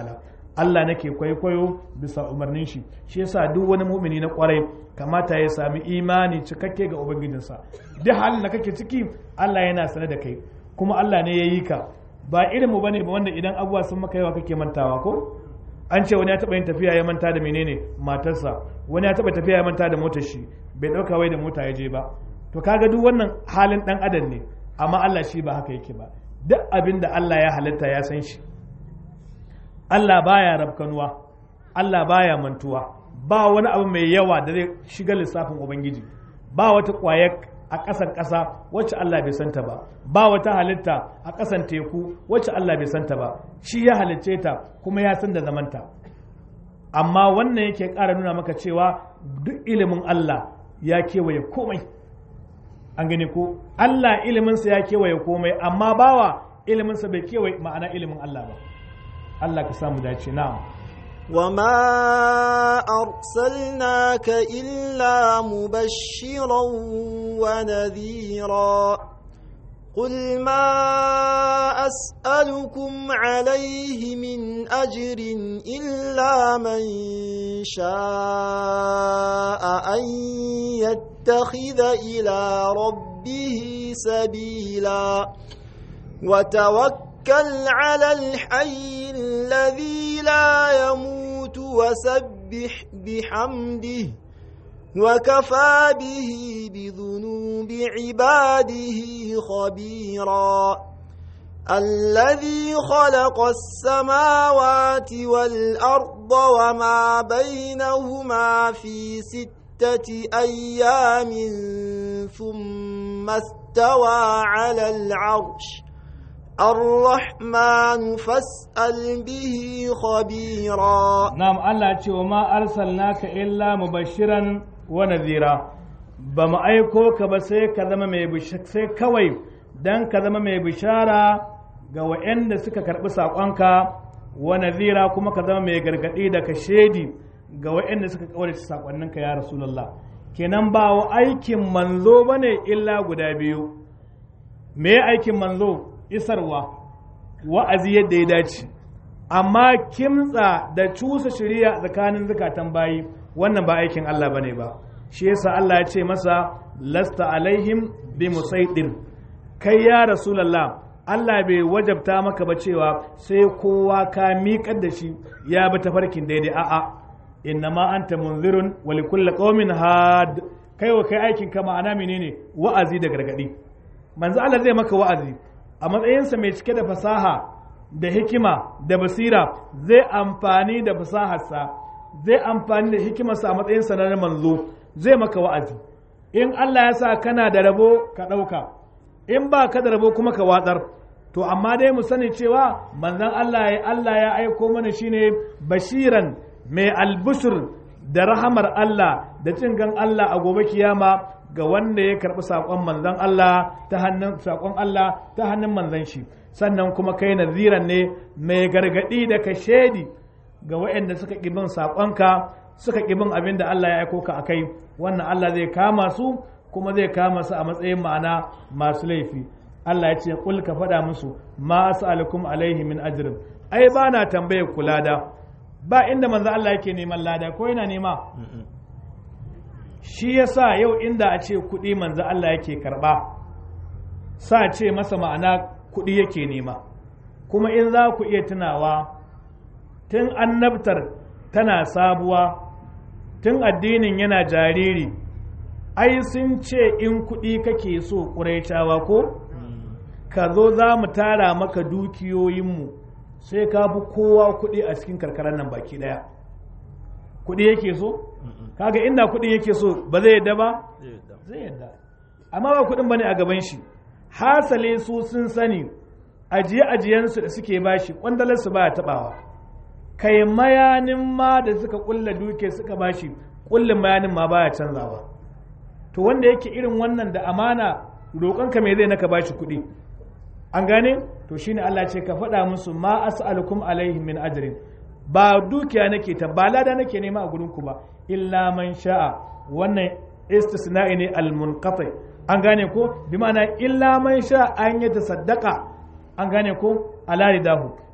Allah nake kwaikwayo bisa umarnin shi shi yasa duk wani mu'mini na kwarai kamata ya sami imani cikakke ga ubangijinsa duk halin da kake ciki Allah yana sane da kai kuma Allah ne ya yi ka ba irin mu bane ba wanda idan abubuwa sun maka yawa kake mantawa ko an ce wani ya taba yin tafiya ya manta da menene matarsa wani ya taba tafiya ya manta da motar shi bai dauka wai da mota ya je ba to kaga duk wannan halin dan adam ne amma Allah shi ba haka yake ba duk abin da Allah ya halitta ya san shi Allah baya rabkanuwa Allah baya mantuwa ba wani abu mai yawa da zai shiga lissafin ubangiji ba wata kwaya a ƙasan ƙasa wacce Allah bai santa ba ba wata halitta a ƙasan teku wacce Allah bai santa ba shi ya halicce ta kuma ya san da zamanta amma wannan yake ƙara nuna maka cewa duk ilimin Allah ya kewaye komai an gani ko Allah iliminsa ya kewaye komai amma bawa iliminsa bai kewaye ma'ana ilimin Allah ba Allah ka samu dace na'am وما أرسلناك إلا مبشرا ونذيرا قل ما أسألكم عليه من أجر إلا من شاء أن يتخذ إلى ربه سبيلا وتوكل على الحي الذي لا يموت وسبح بحمده وكفى به بذنوب عباده خبيرا الذي خلق السماوات والأرض وما بينهما في ستة أيام ثم استوى على العرش الرحمن فاسأل به خبيرا نعم الله ce wa ma arsalnaka illa mubashiran wa nadhira ba mu aiko ka ba sai ka zama mai sai kawai dan ka zama mai bishara ga waɗanda suka karɓi saƙonka wa nadhira kuma ka zama mai gargaɗi da ka shedi ga waɗanda suka kaurace saƙonninka ya rasulullah kenan ba wa aikin manzo bane illa guda biyu me aikin manzo isarwa wa'azi yadda ya dace amma kimtsa da cusa shirya tsakanin zukatan bayi wannan ba aikin Allah bane ba shi yasa Allah ya ce masa lasta alaihim bi musaidir kai ya rasulullah Allah bai wajabta maka ba cewa sai kowa ka miƙar da shi ya bi tafarkin daidai a'a innama anta munzirun wa likulli qaumin had kai wa kai aikin ka ma'ana menene wa'azi da gargadi manzo Allah zai maka wa'azi a matsayinsa mai cike da fasaha da hikima da basira zai amfani da fasaharsa zai amfani da hikimarsa a matsayinsa na manzo zai maka wa'azi in Allah ya sa kana da rabo ka ɗauka in ba ka da rabo kuma ka watsar to amma dai mu sani cewa manzon Allah ya Allah ya aiko mana shine bashiran mai albushir da rahamar Allah da cin gan Allah a gobe kiyama ga wanda ya karɓi saƙon manzon Allah ta hannun saƙon Allah ta hannun manzon shi sannan kuma kai naziran ne mai gargaɗi da ka shaidi ga waɗanda suka ƙi bin saƙonka suka ƙi bin abin da Allah ya aiko ka akai wannan Allah zai kama su kuma zai kama su a matsayin ma'ana masu laifi Allah ya ce kul ka faɗa musu ma as'alukum alaihi min ajrin ai ba na tambayar ku lada ba inda manzo Allah yake neman lada ko yana nema shi yasa yau inda a ce kuɗi manzo Allah yake karɓa sa ce masa ma'ana kuɗi yake nema kuma in za ku iya tunawa tun annabtar tana sabuwa tun addinin yana jariri ai sun ce in kuɗi kake so ƙuraitawa ko ka zo za mu tara maka dukiyoyinmu sai ka fi kowa kuɗi a cikin karkarar nan baki ɗaya kuɗi yake so kaga inda kuɗin yake so ba zai yadda ba zai yadda amma ba kuɗin bane a gaban shi hasale su sun sani ajiye ajiyensu da suke bashi kwandalarsu ba taɓawa kai mayanin ma da suka kulla duke suka bashi kullin mayanin ma baya canzawa to wanda yake irin wannan da amana roƙonka me zai naka bashi kuɗi an gane to shine Allah ce ka faɗa musu ma as'alukum alaihi min ajrin ba dukiya nake ta ba lada nake nema a gurin ku ba illa man sha'a wannan istisna'i ne al-munqati an gane ko bi ma'ana illa man sha'a an yi tasaddaqa an gane ko ala ridahu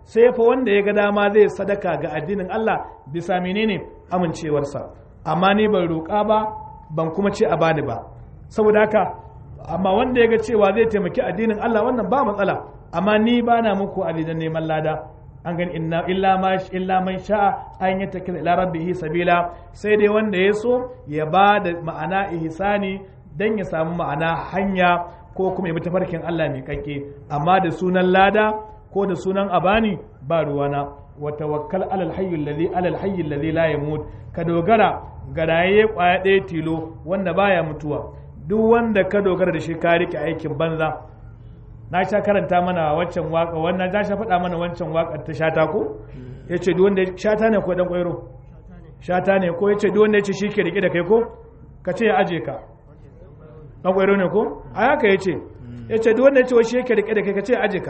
sai fa wanda ya ga dama zai sadaka ga addinin Allah bisa menene amincewarsa amma ni ban roƙa ba ban kuma ce a bani ba saboda haka amma wanda ya ga cewa zai taimaki addinin Allah wannan ba matsala amma ni ba na muku adidan neman lada an gani inna illa ma illa man sha'a an yattakhidha ila rabbihi sabila sai dai wanda ya so ya ba da ma'ana ihsani dan ya samu ma'ana hanya ko kuma ya bi tafarkin Allah mai kakke amma da sunan lada ko da sunan abani ba ruwana wa tawakkal alal hayyul ladhi alal hayyul ladhi la yamut ka dogara ga raye kwaya ɗaya tilo wanda baya mutuwa duk wanda ka dogara da shi ka rike aikin banza na sha karanta mana wancan waka wannan za sha faɗa mana wancan wakar ta shata ko yace duk wanda shata ne ko dan kwairo shata ne ko yace duk wanda yace shi ke rike da kai ko ka ce ya aje ka dan kwairo ne ko a haka yace yace duk wanda yace wai shi ke rike da kai ka ce ya aje ka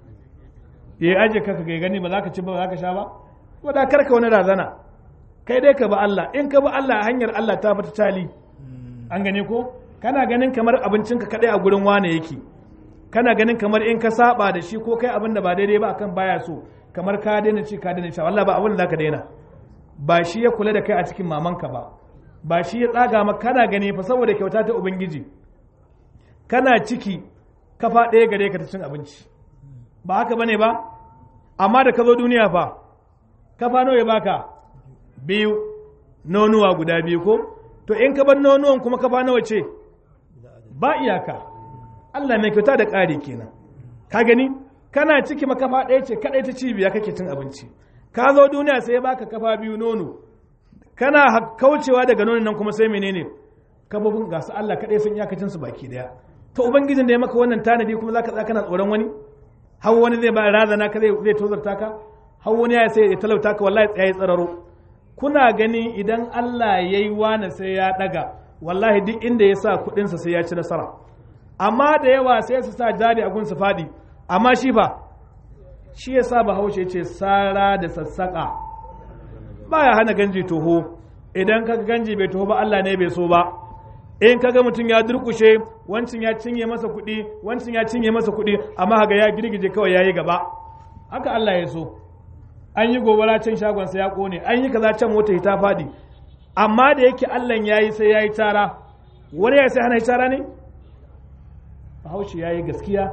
ya aje ka ka gani ba za ka ci ba ba za ka sha ba ko da karka wani razana kai dai ka ba Allah in ka ba Allah hanyar Allah ta fita tali an gane ko kana ganin kamar abincinka kadai a gurin wane yake kana ganin kamar in ka saba da shi ko kai abin da ba daidai ba akan baya so kamar ka daina ci ka daina sha wallahi ba abin da zaka daina ba shi ya kula da kai a cikin mamanka ba ba shi ya tsaga maka kana gani fa saboda kyauta ta ubangiji kana ciki kafa ɗaya gare ka ta cin abinci ba haka bane ba amma da ka zo duniya fa kafa nawa ya baka biyu nonuwa guda biyu ko to in ka bar nonuwan kuma kafa nawa ce ba iyaka Allah mai kyauta da ƙari kenan ka gani kana ciki makafa ɗaya ce kaɗai ta cibiya kake cin abinci ka zo duniya sai ya baka kafa biyu nono kana kaucewa daga nonon nan kuma sai menene kafofin ga su Allah kaɗai sun iyakacin su baki daya to ubangijin da ya maka wannan tanadi kuma zaka tsaya kana tsoron wani har wani zai ba razana ka zai zai tozarta ka har wani ya sai ya talauta ka wallahi tsaye tsararo kuna gani idan Allah yayi wani sai ya daga wallahi duk inda ya sa kuɗinsa sai ya ci nasara amma da yawa sai su sa jari a gunsu faɗi amma shi ba shi ya sa bahaushe ce sara da sassaƙa ba ya hana ganji toho idan kaga ganji bai toho ba Allah ne bai so ba in kaga mutum ya durkushe wancin ya cinye masa kuɗi wancin ya cinye masa kuɗi amma haga ya girgije kawai yayi gaba haka Allah ya so an yi gobara can shagonsa ya kone an yi kaza can mota ta faɗi amma da yake Allah ya yi sai ya yi tara wani ya sai hana yi tara ne bahaushe ya yi gaskiya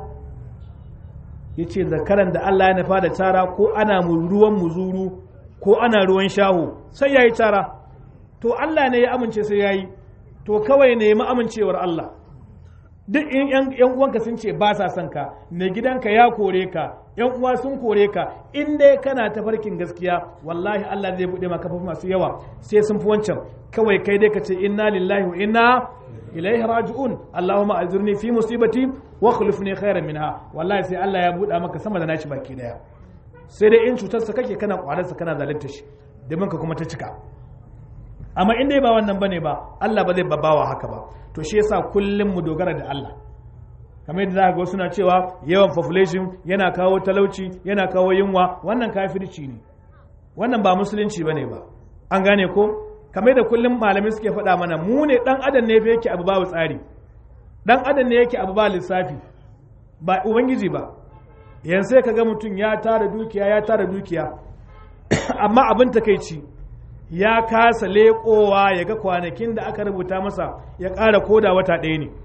ya ce zakaran da Allah ya nufa da tara ko ana ruwan muzuru ko ana ruwan shaho sai ya yi tara to Allah ne ya amince sai ya yi to kawai ne ya amincewar Allah duk in yan uwanka sun ce ba sa son ka mai gidanka ya kore ka yan uwa sun kore ka in dai kana tafarkin gaskiya wallahi Allah zai bude maka kafafu masu yawa sai sun fi wancan kawai kai dai ka ce inna lillahi wa inna ilaihi raji'un allahumma azurni fi musibati wa khulifni khairan minha wallahi sai Allah ya buɗa maka sama da nashi baki daya sai dai in cutarsa kake kana kwararsa kana zalunta shi domin ka kuma ta cika amma in dai ba wannan bane ba Allah ba zai babawa haka ba to shi yasa kullum mu dogara da Allah kamar yadda za ga suna cewa yawan population yana kawo talauci yana kawo yunwa wannan kafirci ne wannan ba musulunci bane ba an gane ko kamar da kullum malamai suke faɗa mana mu ne dan adam ne yake abu babu tsari dan adam ne yake abu ba lissafi ba ubangiji ba yanzu sai kaga mutum ya tara dukiya ya tara dukiya amma abin takeici ya kasa leƙowa ya ga kwanakin da aka rubuta masa ya ƙara koda wata ɗaya ne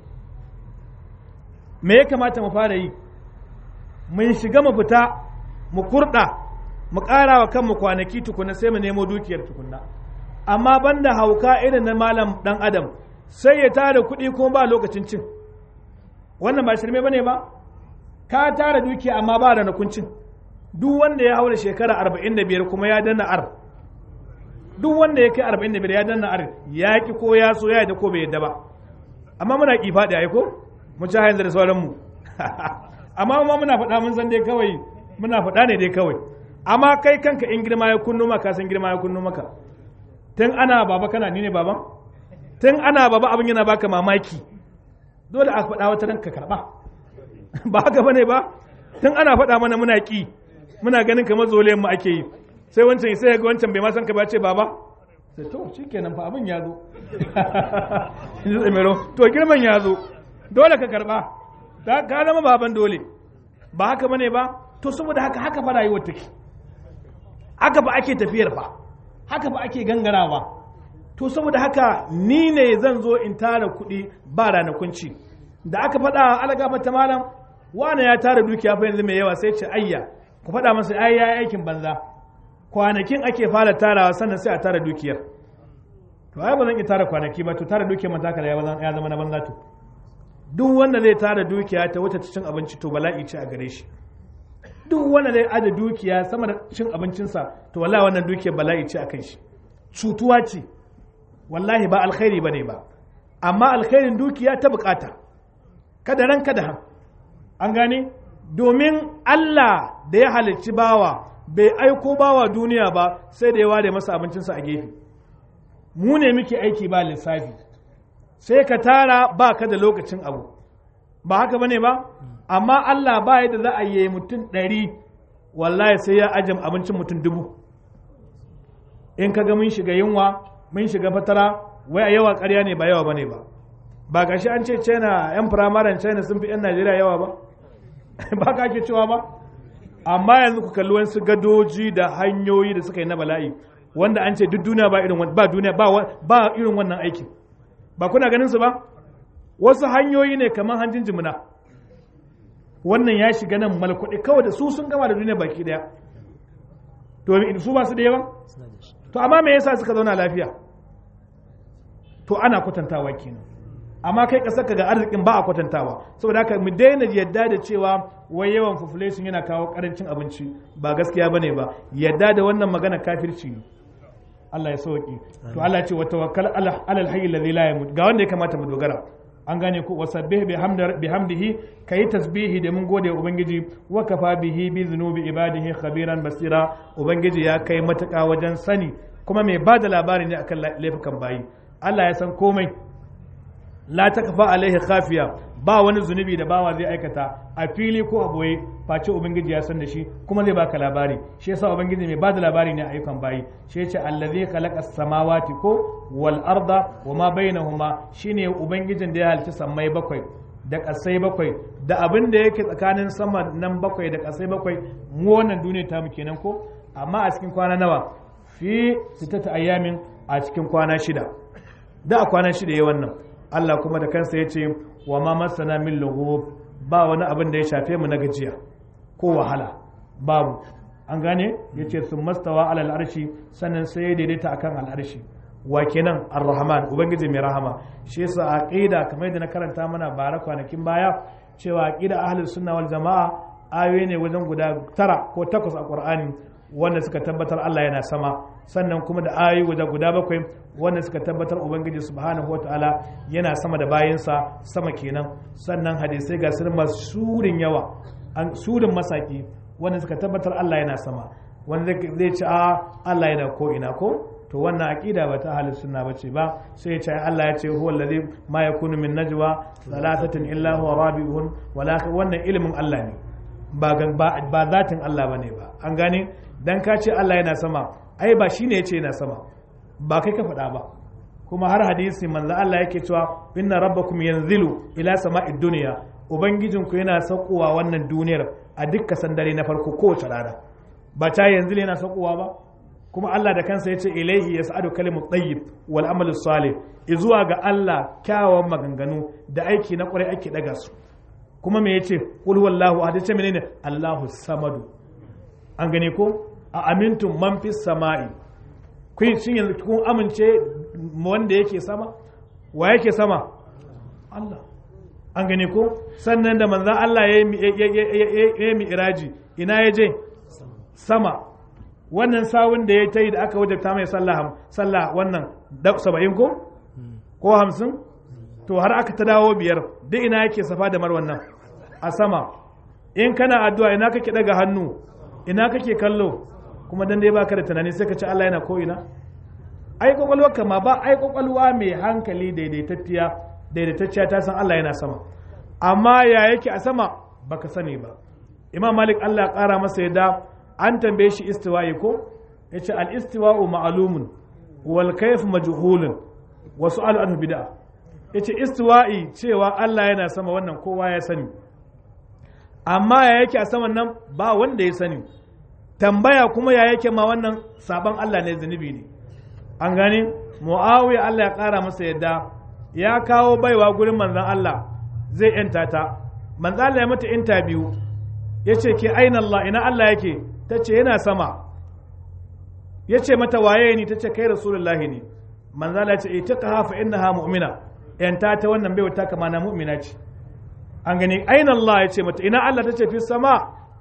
me ya kamata mu fara yi mun shiga mu fita mu kurɗa mu ƙara wa kanmu kwanaki tukuna sai mu nemo dukiyar tukunna amma banda hauka irin na malam ɗan adam sai ya tara kuɗi kuma ba lokacin cin wannan ba shirme bane ba ka tara dukiya amma ba da nakuncin duk wanda ya haura shekara arba'in da biyar kuma ya danna ar duk wanda ya kai arba'in da biyar ya danna ar ya ki ko ya so ya da ko bai yadda ba amma muna ki faɗi a ko mu ci hayan da sauranmu amma ma muna faɗa mun san dai kawai muna faɗa ne dai kawai amma kai kanka in girma ya kunno maka san girma ya kunno maka tun ana baba kana ni ne baban tun ana baba abin yana baka mamaki dole a faɗa wata ranka karɓa ba haka bane ba tun ana faɗa mana muna ƙi muna ganin kamar zolayen mu ake yi sai wancan sai ga wancan bai ma san ka ba ce baba sai to shikenan fa abin ya zo to girman ya zo dole ka karɓa ka zama baban dole ba haka bane ba to saboda haka haka fa rayuwar take haka ba ake tafiyar fa haka ba ake gangarawa to saboda haka ni ne zan zo in tara kuɗi ba ranakun ci da aka faɗa alaga mata malam wane ya tara dukiya fa yanzu mai yawa sai ce ayya ku faɗa masa ai ya aikin banza kwanakin ake fara tarawa sannan sai a tara dukiyar to ai ba zan iya tara kwanaki ba to tara dukiyar man taka ya zama na banza to duk wanda zai tara dukiya ta wuce cin abinci to bala'i ce a gare shi duk wanda zai aje dukiya sama da cin abincinsa to wallahi wannan dukiyar bala'i ce a kan shi cutuwa ce wallahi ba alkhairi bane ba amma alkhairin dukiya ta bukata kada ran kada han an gane domin Allah da ya halicci bawa bai aiko bawa duniya ba sai da ya ware masa abincinsa a gefe mu ne muke aiki ba lissafi sai ka tara ba ka da lokacin abu ba haka bane ba amma Allah ba yadda za a yi mutum ɗari wallahi sai ya ajam abincin mutum dubu in ka ga mun shiga yunwa mun shiga fatara wai a yawa ƙarya ne ba yawa bane ba ba gashi an ce china yan firamaren china sun fi yan najeriya yawa ba ba ka ake cewa ba amma yanzu ku kalli wasu gadoji da hanyoyi da suka yi na bala'i wanda an ce duk duniya ba irin ba duniya ba irin wannan aikin ba kuna ganin su ba wasu hanyoyi ne kamar hanjin jimina wannan ya shiga nan malkuɗi kawai da su sun gama da duniya baki daya to su ba su da yawa to amma me yasa suka zauna lafiya to ana kwatantawa kenan amma kai kasar ka ga arzikin ba a kwatantawa saboda haka mu daina yadda da cewa wai yawan population yana kawo karancin abinci ba gaskiya bane ba yadda da wannan magana kafirci ne Allah ya sauki to Allah ya ce wa tawakkal ala alhayy alladhi la yamut ga wanda ya kamata mu dogara an gane ku wasabbih bihamdihi kayi tasbihi da mun gode ubangiji wa kafa bihi bi dhunubi ibadihi khabiran basira ubangiji ya kai matuƙa wajen sani kuma mai bada labari ne akan laifukan bayi Allah ya san komai la takfa alaihi khafiya ba wani zunubi da bawa zai aikata a fili ko a boye face ubangiji ya san da shi kuma zai baka labari shi yasa ubangiji mai bada labari ne a ayyukan bayi shi yace allazi khalaqa samawati ko wal arda wa ma bainahuma shine ubangijin da ya halicci sammai bakwai da kasai bakwai da abin da yake tsakanin sama nan bakwai da kasai bakwai mu wannan duniya ta mu kenan ko amma a cikin kwana nawa fi sittata ayyamin a cikin kwana shida da a kwana shida yayi wannan Allah kuma da kansa ya ce wa ma masana min lughub ba wani abin da ya shafe mu na gajiya ko wahala babu an gane ya ce sun mastawa alal arshi sannan sai ya daidaita akan al'arshi wa kenan ar-rahman ubangiji mai rahama shi yasa aqida kamar yadda na karanta mana bara kwanakin baya cewa aqida ahlus sunna wal jamaa ayoyi ne wajen guda tara ko takwas a qur'ani wanda suka tabbatar Allah yana sama sannan kuma da ayoyi guda guda bakwai wanda suka tabbatar ubangiji subhanahu wataala yana sama da bayansa sama kenan sannan hadisai ga sirrin masu surin yawa an surin masaki wanda suka tabbatar Allah yana sama wanda zai ce a Allah yana ko ina ko to wannan aqida ba ta ahlus sunna bace ba sai ya ce Allah ya ce huwa allazi ma yakunu min najwa thalathatin illa huwa rabi'uhum wala wannan ilimin Allah ne ba ba zatin Allah bane ba an gane dan ka ce Allah yana sama ai ba shine yace yana sama ba kai ka faɗa ba kuma har hadisi manzo Allah yake cewa inna rabbakum yanzilu ila sama'id dunya ubangijinku yana saukowa wannan duniyar a dukkan sandare na farko kowace rana ba ta yanzu yana saukowa ba kuma Allah da kansa yace ilaihi yas'adu kalimut tayyib wal amalu salih izuwa ga Allah kyawawan maganganu da aiki na kwarai ake daga su kuma me yace qul wallahu ahad ce menene Allahu samadu an gane ko a amintum man fis sama'i kun shin yanzu kun amince wanda yake sama wa yake sama Allah an gane ko sannan da manzan Allah ya yi mi'iraji ina ya je sama wannan sawun da ya ta yi da aka wajabta mai sallah wannan saba'in ko ko hamsin to har aka ta dawo biyar duk ina yake safa da marwan nan a sama in kana addu'a ina kake daga hannu ina kake kallo kuma dan dai baka da tunani sai ka ce Allah yana ko ina ai kwakwalwa kama ba ai kwakwalwa mai hankali daidaitacciya daidaitacciya ta san Allah yana sama amma ya yake a sama baka sani ba imam malik Allah ya kara masa yadda an tambaye shi istiwa'i ko yace al istiwa'u ma'lumun wal kayf majhulun wa su'al anhu bid'a yace istiwa'i cewa Allah yana sama wannan kowa ya sani amma ya yake a saman nan ba wanda ya sani tambaya kuma ya yake ma wannan sabon Allah ne zunubi ne an gani muawiya Allah ya kara masa yadda ya kawo baiwa gurin manzon Allah zai yanta ta manzon Allah ya mata interview ya ce ke aina Allah ina Allah yake ta ce yana sama ya ce mata waye ni ta ce kai rasulullahi ne manzon Allah ya ce ita ka hafa innaha mu'mina yanta ta wannan baiwa ta kama na mu'mina ce an gani aina Allah ya ce mata ina Allah ta ce fi sama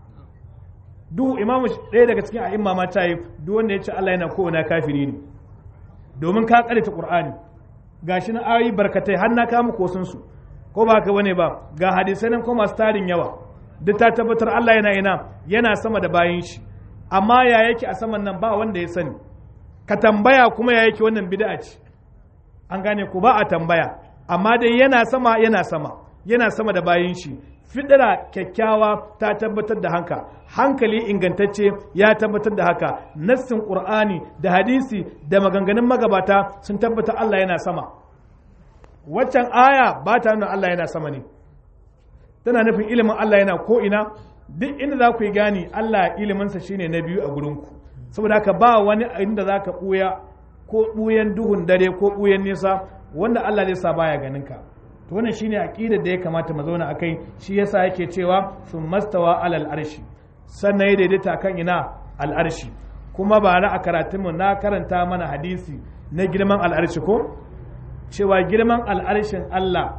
duk imamu ɗaya daga cikin a'imma ma ta yi duk wanda ya ce Allah yana kowane kafiri ne domin ka ta Qur'ani gashi na ayoyi barkatai har na kama kosun su ko ba ka bane ba ga hadisai nan ko masu tarin yawa duk ta tabbatar Allah yana ina yana sama da bayin shi amma ya yake a saman nan ba wanda ya sani ka tambaya kuma ya yake wannan bid'a ce an gane ku ba a tambaya amma dai yana sama yana sama yana sama da bayin shi fidira kyakkyawa ta tabbatar da haka hankali ingantacce ya tabbatar da haka nassin qur'ani da hadisi da maganganun magabata sun tabbatar Allah yana sama waccan aya ba ta nuna Allah yana sama ne tana nufin ilimin Allah yana ko ina duk inda za ku yi gani Allah iliminsa shine na biyu a gurinku saboda haka ba wani inda za ka ɓuya ko ɓuyan duhun dare ko ɓuyan nesa wanda Allah zai sa baya ganin ka to wannan shine aqidar da ya kamata mu zauna akai shi yasa yake cewa sun mastawa alal arshi sannan ya daidaita kan ina al arshi kuma ba na a karatun mu na karanta mana hadisi na girman al arshi ko cewa girman al arshin Allah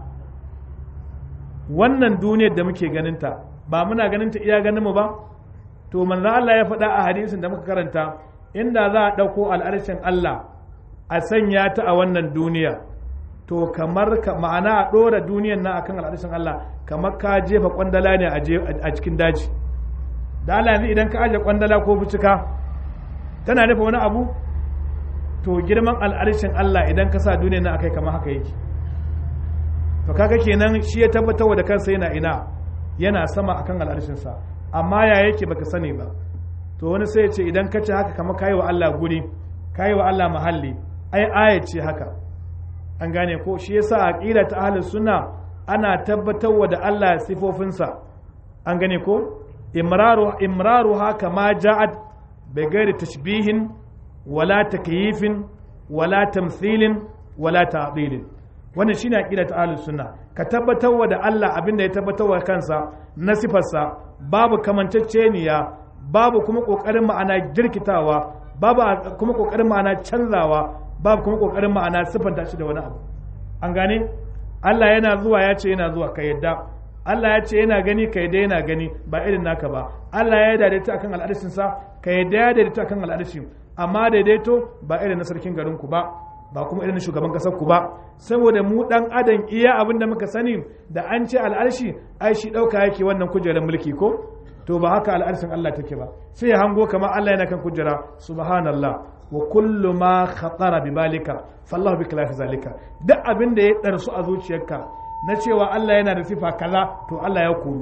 wannan duniyar da muke ganinta ba muna ganinta iya ganin mu ba to manzo Allah ya faɗa a hadisin da muka karanta inda za a ɗauko al'arshin Allah a sanya ta a wannan duniya to kamar ka ma'ana a ɗora duniyan nan akan al'arshin Allah kamar ka jefa kwandala ne a cikin daji da Allah yanzu idan ka aje kwandala ko bucika tana nufa wani abu to girman al'arshin Allah idan ka sa duniyan nan akai kamar haka yake to kaga kenan shi ya tabbatar da kansa yana ina yana sama akan al'arshin sa amma ya yake baka sani ba to wani sai ya ce idan ka ce haka kamar kayi wa Allah guri kayi wa Allah mahalli ai aya ce haka an gane ko shi yasa aqida ta ahlus sunna ana tabbatarwa da Allah sifofinsa an gane ko imraru imraru haka ma ja'at bi ghairi tashbihin wala takyifin wala tamthilin wala ta'dilin wannan shine aqida ta ahlus sunna ka tabbatarwa da Allah abinda ya tabbatarwa kansa na sifarsa babu kamanceceniya babu kuma kokarin ma'ana jirkitawa babu kuma kokarin ma'ana canzawa babu kuma kokarin ma'ana siffanta shi da wani abu an gane Allah yana zuwa ya ce yana zuwa ka yadda Allah ya ce yana gani ka yadda yana gani ba irin naka ba Allah ya daidaita akan al'arshin sa ka yadda ya daidaita akan al'arshin amma daidaito ba irin na sarkin garin ku ba ba kuma irin shugaban kasar ku ba saboda mu dan adam iya abin da muka sani da an ce al'arshi ai shi dauka yake wannan kujerar mulki ko to ba haka al'arshin Allah take ba sai ya hango kamar Allah yana kan kujera subhanallah wa kullu ma khatara bi balika fallahu bi khilafi zalika duk abin da ya darsu a zuciyarka na cewa Allah yana da sifa kaza to Allah ya koru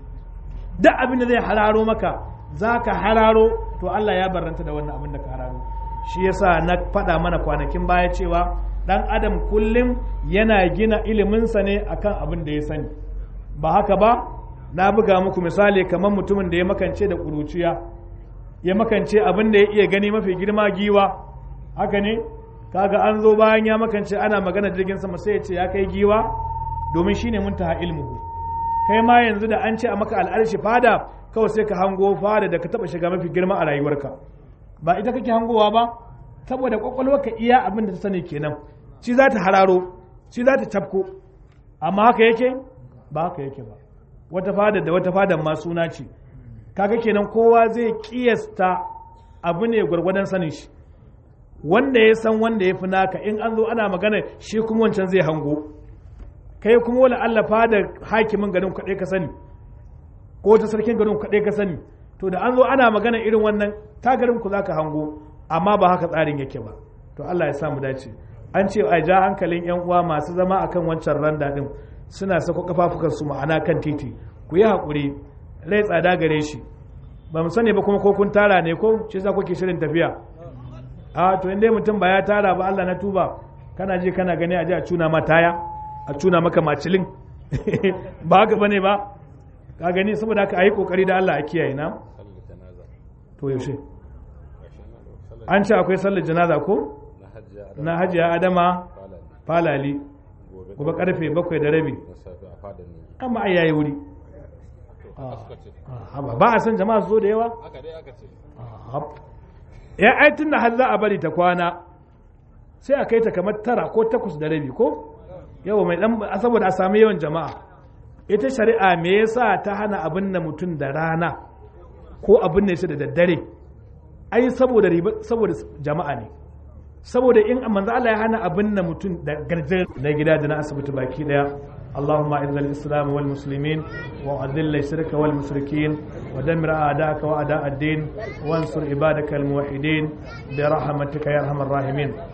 duk abin da zai hararo maka zaka hararo to Allah ya barranta da wannan abin da ka hararo shi yasa na faɗa mana kwanakin baya cewa dan adam kullum yana gina iliminsa ne akan abin da ya sani ba haka ba na buga muku misali kamar mutumin da ya makance da ƙuruciya ya makance abin da ya iya gani mafi girma giwa haka ne kaga an zo bayan ya makance ana magana jirgin sama sai ya ce ya kai giwa domin shine muntaha ilmuhu kai ma yanzu da an ce a maka al'arshi fada kawai sai ka hango fada da ka taba shiga mafi girma a rayuwarka ba ita kake hangowa ba saboda ka iya abin da ta sani kenan shi za ta hararo shi za ta tafko amma haka yake ba haka yake ba wata fada da wata fadan ma suna ce kaga kenan kowa zai kiyasta abu ne gwargwadon sanin shi wanda ya san wanda ya fi naka in an zo ana magana shi kuma wancan zai hango kai kuma wala Allah fada hakimin garin kaɗai ka sani ko ta sarkin garin kaɗai ka sani to da an zo ana magana irin wannan ta garin ku zaka hango amma ba haka tsarin yake ba to Allah ya samu dace an ce a ja hankalin yan uwa masu zama akan wancan randa din suna sako kafafukan su ma'ana kan titi ku yi hakuri rai tsada gare shi ba mu sani ba kuma ko kun tara ne ko shi za kuke shirin tafiya a to inda mutum ba ya tara ba Allah na tuba kana je kana gani a ji a cuna ma taya a cuna maka macilin ba haka bane ba ka gani saboda haka ayi kokari da Allah a kiyaye na sallar janaza to yaushe gashi na sallar an ce akwai sallar janaza ko na hajjiya a na hajiya adama falani falali gobe gobe karfe bakwai da rabi na safe a fadar ne amma ai yayi wuri haka suka ce Ah, ba ba a san jama'a su zo da yawa haka dai aka ce ya ai tun da har za a bari ta kwana sai a kai ta kamar tara ko takwas da rabi ko yawa mai dan saboda a sami yawan jama'a ita shari'a me yasa ta hana abin da mutum da rana ko abin ne shi da daddare ai saboda riba saboda jama'a ne saboda in manzo Allah ya hana abin da mutum da garje na gida da na asibiti baki daya اللهم اعز الاسلام والمسلمين واذل الشرك والمشركين ودمر اعداءك واعداء الدين وانصر عبادك الموحدين برحمتك يا ارحم الراحمين